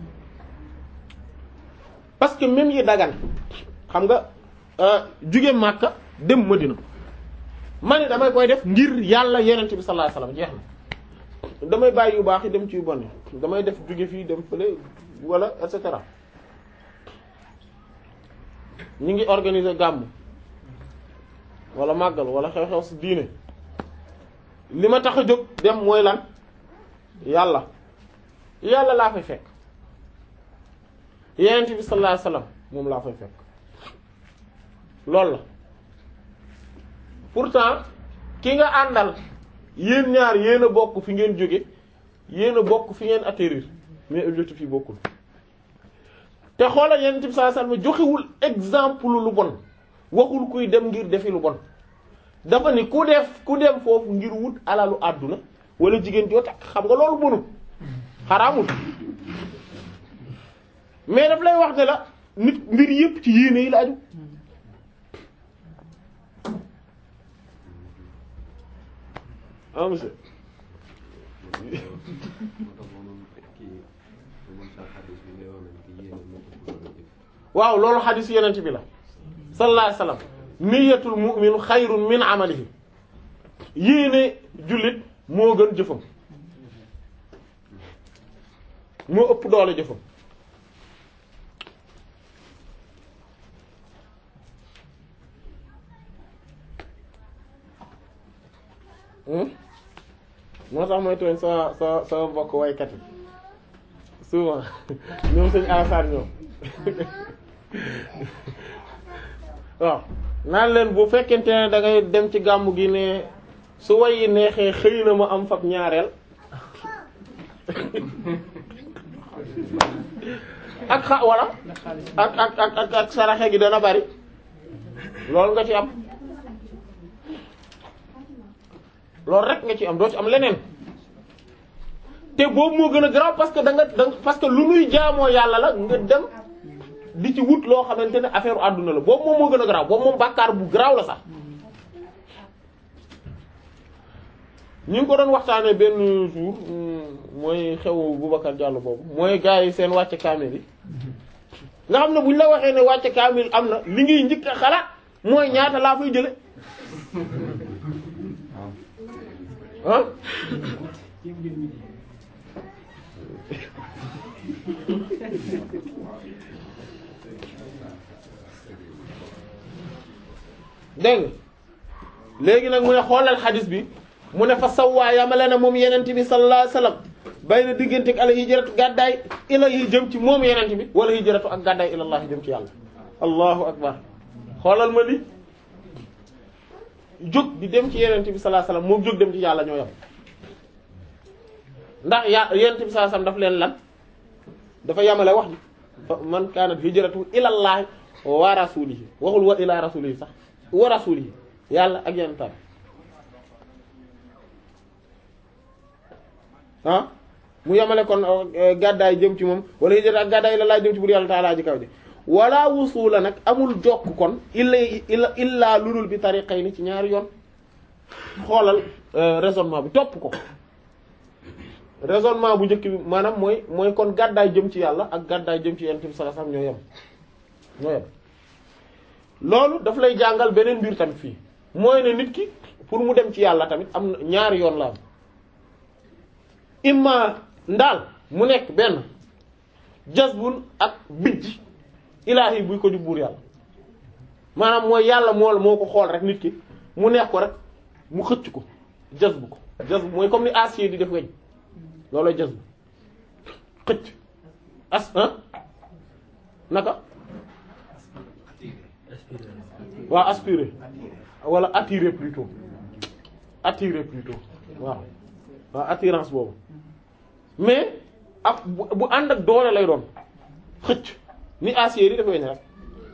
parce que même yi dagan xam nga jóge Makka dem Madina ma ne damay koy def ngir yàlla yenent bi sallallahu alayhi wasallam jeex na damay bàyyi yu baax yi dem ci yu bon yi damay def jóge fii dem fële wala et cetera ñu ngi organiser gàmm wala màggal wala xew-xew si diine li ma tax a jóg dem mooy lan yàlla yàlla laa fay fekk yenent bi sallallahu alayhi wasallam moom laa fay fekk loolu la pourtant ki nga àndal yéen ñaar yéen a bokk fi ngeen jóge yéen a bokk fi ngeen atterrir mais objectif yi bokkul te xoolal yenn tib saa salma joxewul exemple lu bon waxul kuy dem ngir defi lu bon dafa ni ku def ku dem foofu ngir wut alalu àdduna wala jigéen joo takk xam nga loolu bonul xaraamul mais daf lay wax ne la nit mbir yépp ci yéene yi la aju ah monsieur waaw loolu xadiis yenent bi la sallallahu alayhi wasallam niyatul mu'min xayrun min amalihi yéene jullit moo gën jëfam moo ëpp doole jëfam moo tax mooy tooñ sa sa sa mbokk waykat yi souvent ñoom sëñ Alassane ñoom waaw naan leen bu fekkente ne da ngay dem ci gàmmu gi ne su way yi neexee xëy na ma am fab ñaareel ak xa wala ak ak ak ak ak saraxe gi dana bari loolu nga ci am loolu rek nga ci am doo ci am leneen te boobu moo gën a garaaw parce que da nga da parce que lu nuy jaamoo yàlla la nga dem di ci wut loo xamante ne affaire àdduna la boobu moom moo gën a garaaw boobu moom bàkkaar bu garaaw la sax ñu ngi ko doon waxtaanee benn jour mooy xew Boubacar Diallo boobu mooy gars yi seen wàcce kaamil yi nga xam ne bu ñu la waxee ne wàcce kaamil am na li ngay njëkk a xalaat mooy ñaata laa fay jële ah dégg nga léegi nag mu ne xoolal xadis bi mu ne fa sawwaa yamale na moom yenent bi sallallahu alayhi wasallam bay na diggante ak ala hijratu gàddaay ila yi jëm ci moom yenent bi wala hijratu ak gàddaay ilallah jëm ci yàlla allahu akbar xoolal ma li jóg di dem ci yenent bi sallallahu alayhi wasallam moom jóg dem ci yàlla ñoo yam ndax ya yenent bi sallallahu alayhi wasallam daf leen lan dafa yamale wax ji fa man kaanat hijratu ilallahi wa rasulihi waxul wa ila rasulihi sax wa rasulihi yàlla ak yenentaan ah mu yemale kon gàddaay jëm ci moom wala hijra ak gàddaay la laa jëm ci bur yàlla taalaa ji kaw ji wala wusula nag amul jokk kon illa illa illaa lulul bi tariqayni ci ñaari yoon xoolal raisonnement bi topp ko raisonnement bu njëkk bi maanaam mooy mooy kon gàddaay jëm ci yàlla ak gàddaay jëm ci yonent bi sallallahu alayhi wasallam ñoo yem ñoo yem loolu daf lay jàngal beneen mbir tamit fii mooy ne nit ki pour mu dem ci yàlla tamit am na ñaari yoon la am imma ndaal mu nekk benn jazbun ak bijj ilaahi buy ko di buur yàlla maanaam mooy yàlla moo moo ko xool rek nit ki mu neex ko rek mu xëcc ko jazbu ko jazbu mooy comme ni acier di def weñ loolooy jazbu xëcc as ah naka waaw aspirer wala attirer plutôt attirer plutôt waaw waaw attirance boobu mais ak bu bu ànd ak doole lay doon xëcc ni acier yi dafa weñ rek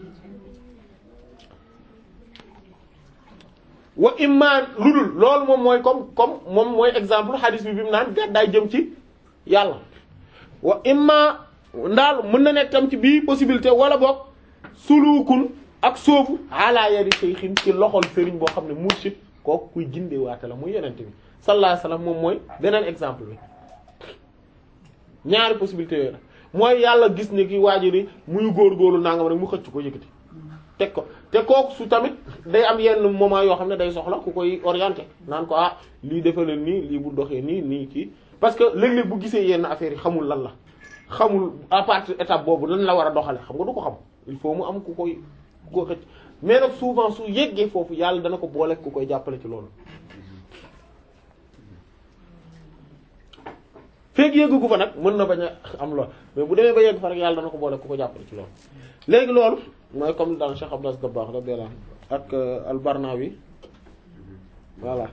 wa imma lu dul loolu moom mooy comme comme moom mooy exemple hadith bi bi mu naan gàddaay jëm ci yàlla wa imma ndaal mën na nekk tam ci bii possibilité wala boog sulukun ak soofu ala yadi shaykhin ci loxol sëriñ boo xam ne murshid kooku kuy gindee waate la muy yenente bi sallallahu alayhi wasallam moom mooy beneen exemple bi ñaari possibilité yooyu la mooy yàlla gis ne ki waajiri muy góor-góorlu nangam rek mu xëcc ko yëkkati teg ko te kooku su tamit day am yenn moment yoo xam ne day soxla ku koy orienté naan ko ah lii defaleen nii lii bu doxee nii nii kii parce que léeg-léeg bu gisee yenn affaires yi xamul lan la xamul à partir étape boobu lan la war a doxale xam nga du ko xam il faut mu am ku koy ku ko xëcc mais nag souvent su yeggee foofu yàlla dana ko boole ku koy jàppale ci loolu feeg yeggu fa nag mën na bañ a am lool mais bu demee ba yegg fa rek yàlla dana ko boole ku ko jàppale ci loolu léegi loolu mooy comme dans Cheikh Abdas Dabakh radiyallahu anhu ak al-Barnawi voilà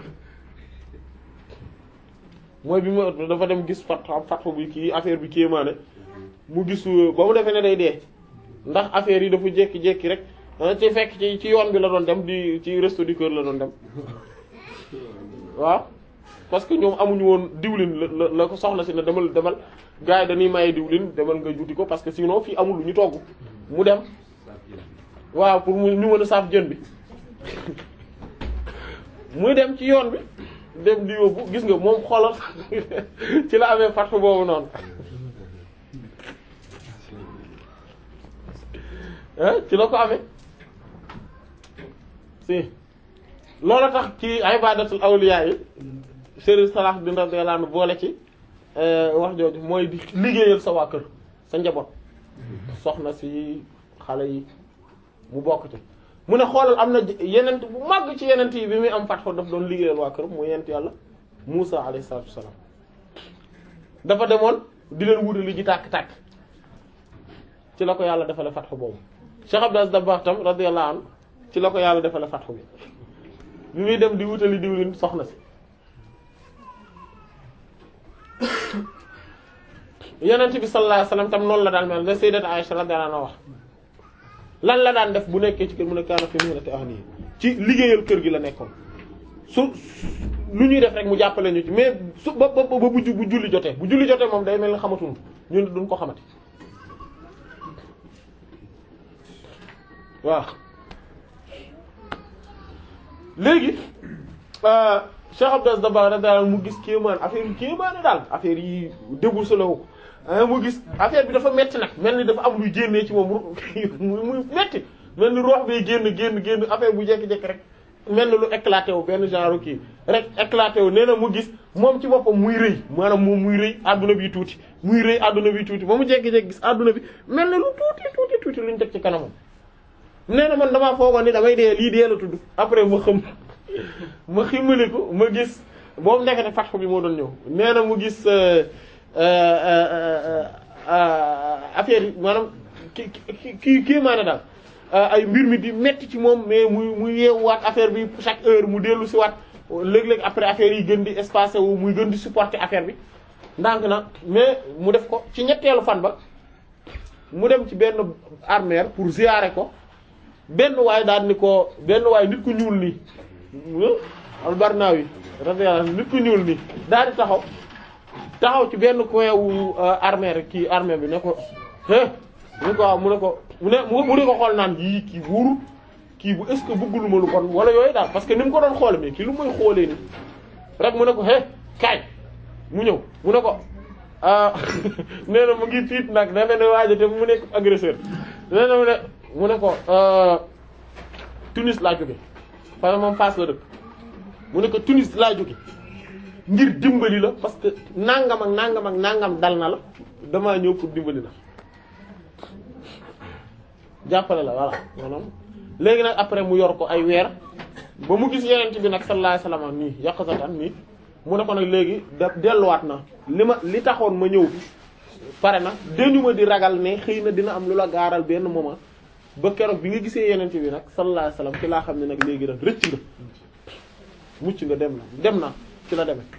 mooy bi ma dafa dem gis fat fatxu bi kii affaire bi kéemaane mu gis ba mu defee ne day dee ndax affaire yi dafa jékki-jékki rek ci fekk ci ci yoon bi la doon dem di ci resto du cœur la doon dem waaw parce que ñoom amuñu woon diwlin la la ko soxla si ne demal demal gars yi dañuy maye diwlin demal nga juti ko parce que sinon fii amul lu ñu togg mu dem waaw pour mu ñu mën a saaf jën bi muy dem ci yoon bi dem di yóbbu gis nga moom xoolal ci la amee fatfu boobu noonu ci la ko amee si loolu tax ci ibadatul awliya yi Serigne Salah Din radiyallahu anhu boole ci wax jooju mooy di liggéeyal sa waa kër sa njaboot soxna si xale yi mu bokk ci mu ne xoolal am na yenent bu màgg ci yenent yi bi muy am fatxo daf doon liggéeyal waa kër mu yenent yàlla Musa alayhi salaatu wassalaam dafa demoon di leen wutali ji tàkk-tàkk ci la ko yàlla defale fatxo boobu Cheikh Abdou Dabakh tam radiyallahu anhu ci la ko yàlla defale fatxo bi bi muy dem di wutali diwlin soxna si yenent bi sallallahu alayhi wasallam tam noonu la daan mel ne sayyidat Aisha radiyallahu anha wax lan la daan def bu nekkee ci kër mu ne kaana fi mihnati ahlihi ci liggéeyal kër gi la nekkoon su lu ñuy def rek mu jàppale ñu ci mais su ba ba ba bu bu julli jotee bu julli jotee moom day mel ni xamatuñu ñun duñ ko xamati waaw léegi Cheikh Abdou Dabakh daal mu gis kéemaan affaire yi kéemaane daal affaire yi débourselé wu ko mu gis affaire bi dafa metti nag mel ni dafa am luy génnee ci moom muy metti mel ni roox bay génn génn génn affaire bu jékki-jékki rek mel ni lu éclaté wu benn genre kii rek éclaté wu nee na mu gis moom ci boppam muy rëy maanaam moom muy rëy adduna bi tuuti muy rëy adduna bi tuuti ba mu jékki-jékki gis adduna bi mel ni lu tuuti tuuti tuuti luñ teg ci kanamam nee na man damaa foogoon ni damay dee lii dee la tudd après ma xam ma ximmaliku ma gis boobu ndekete fatxu bi moo doon ñëw nee na mu gis affaire yi maanaam ki ki kii maane daal ay mbir mi di metti ci moom mais muy muy yeewuwaat affaire bi chaque heure mu dellu si waat léeg-léeg après affaire yi gën di espacé wu muy gën di supporter affaire bi ndànk na mais mu def ko ci ñetteelu fan ba mu dem ci benn armère pour ziyaare ko benn waay daal ni ko benn waay nit ku ñuul nii al-Barnawi radiyallahu anhu nit ku ñuul nii daal di taxaw taxaw ci benn coin wu armée rek kii armée bi ne ko é mu ne ko waaw mu ne ko mu ne mu ne ko xool naan yii kii wóoru kii bu est ce que bëggulu ma lu kon wala yooyu daal parce que ni mu ko doon xoole mais kii lu muy xoolee ni rek mu ne ko é kaay mu ñëw mu ne ko nee na mu ngi tiit nag dafa ne waajo te mu nekk agresseur nee na mu ne mu ne ko Tunis laa jóge parce que moom Fass la dëkk mu ne ko Tunis laa jóge ngir dimbali la parce que nangam ak nangam ak nangam dal na la damaa ñëw pour dimbali la jàppale la voilà maanaam léegi nag après mu yor ko ay weer ba mu gis yeneen bi nag sallallahu alayhi wasallam nii yàqsatan nii mu ne ko nag léegi da delluwaat na li ma li taxoon ma ñëw pare na dañu ma di ragal ne xëy na dina am lu la gaaral benn moment ba keroog bi nga gisee yeneen bi nag sallallahu alayhi wasallam ci laa xam ne nag léegi nag rëcc nga mucc nga dem na dem na ci la demee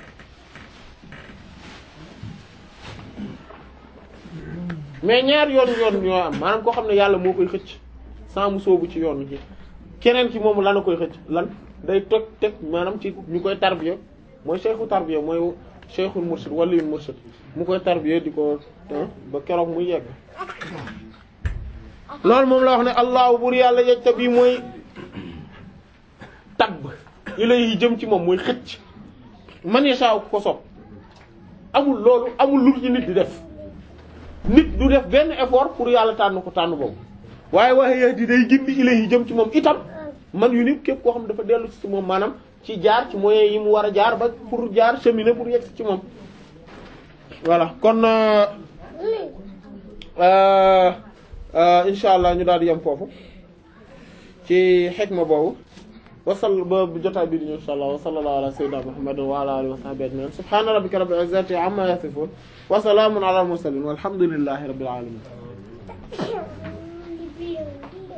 mais ñaar yoon yoon ñoo am maanaam koo xam ne yàlla moo koy xëcc sans mu soobu ci yoon ci keneen ci moom lan a koy xëcc lan day toj teg maanaam ci ñu koy tarbiya mooy cheikhu tarbiya mooy cheikhul murshid waliyul murshid mu koy tarbiya di ko ba keroog muy yegg loolu moom la wax ne allahu bur yàlla yejta bi mooy tabb ilayhi jëm ci moom mooy xëcc man yasha ko sopp amul loolu amul lu ci nit di def nit du def benn effort pour yàlla tànn ko tànn boobu waaye waaye di day gindi ilayhi jëm ci moom itam man yu nit képp koo xam dafa dellu ci moom maanaam ci jaar ci moyens yi mu war a jaar ba pour jaar cheminer pour yegg ci moom voilà kon insha allah ñu daal di yem foofu ci xikma boobu wasal ba jotaay bi di ñëw insha allah wa sallallahu ala sayyidina muhammad wa ala alihi wa sahbihi ajma'in subhana rabbika rabbil izzati amma yasifun wa salamun ala al mursalin walhamdulillahi rabbil alamin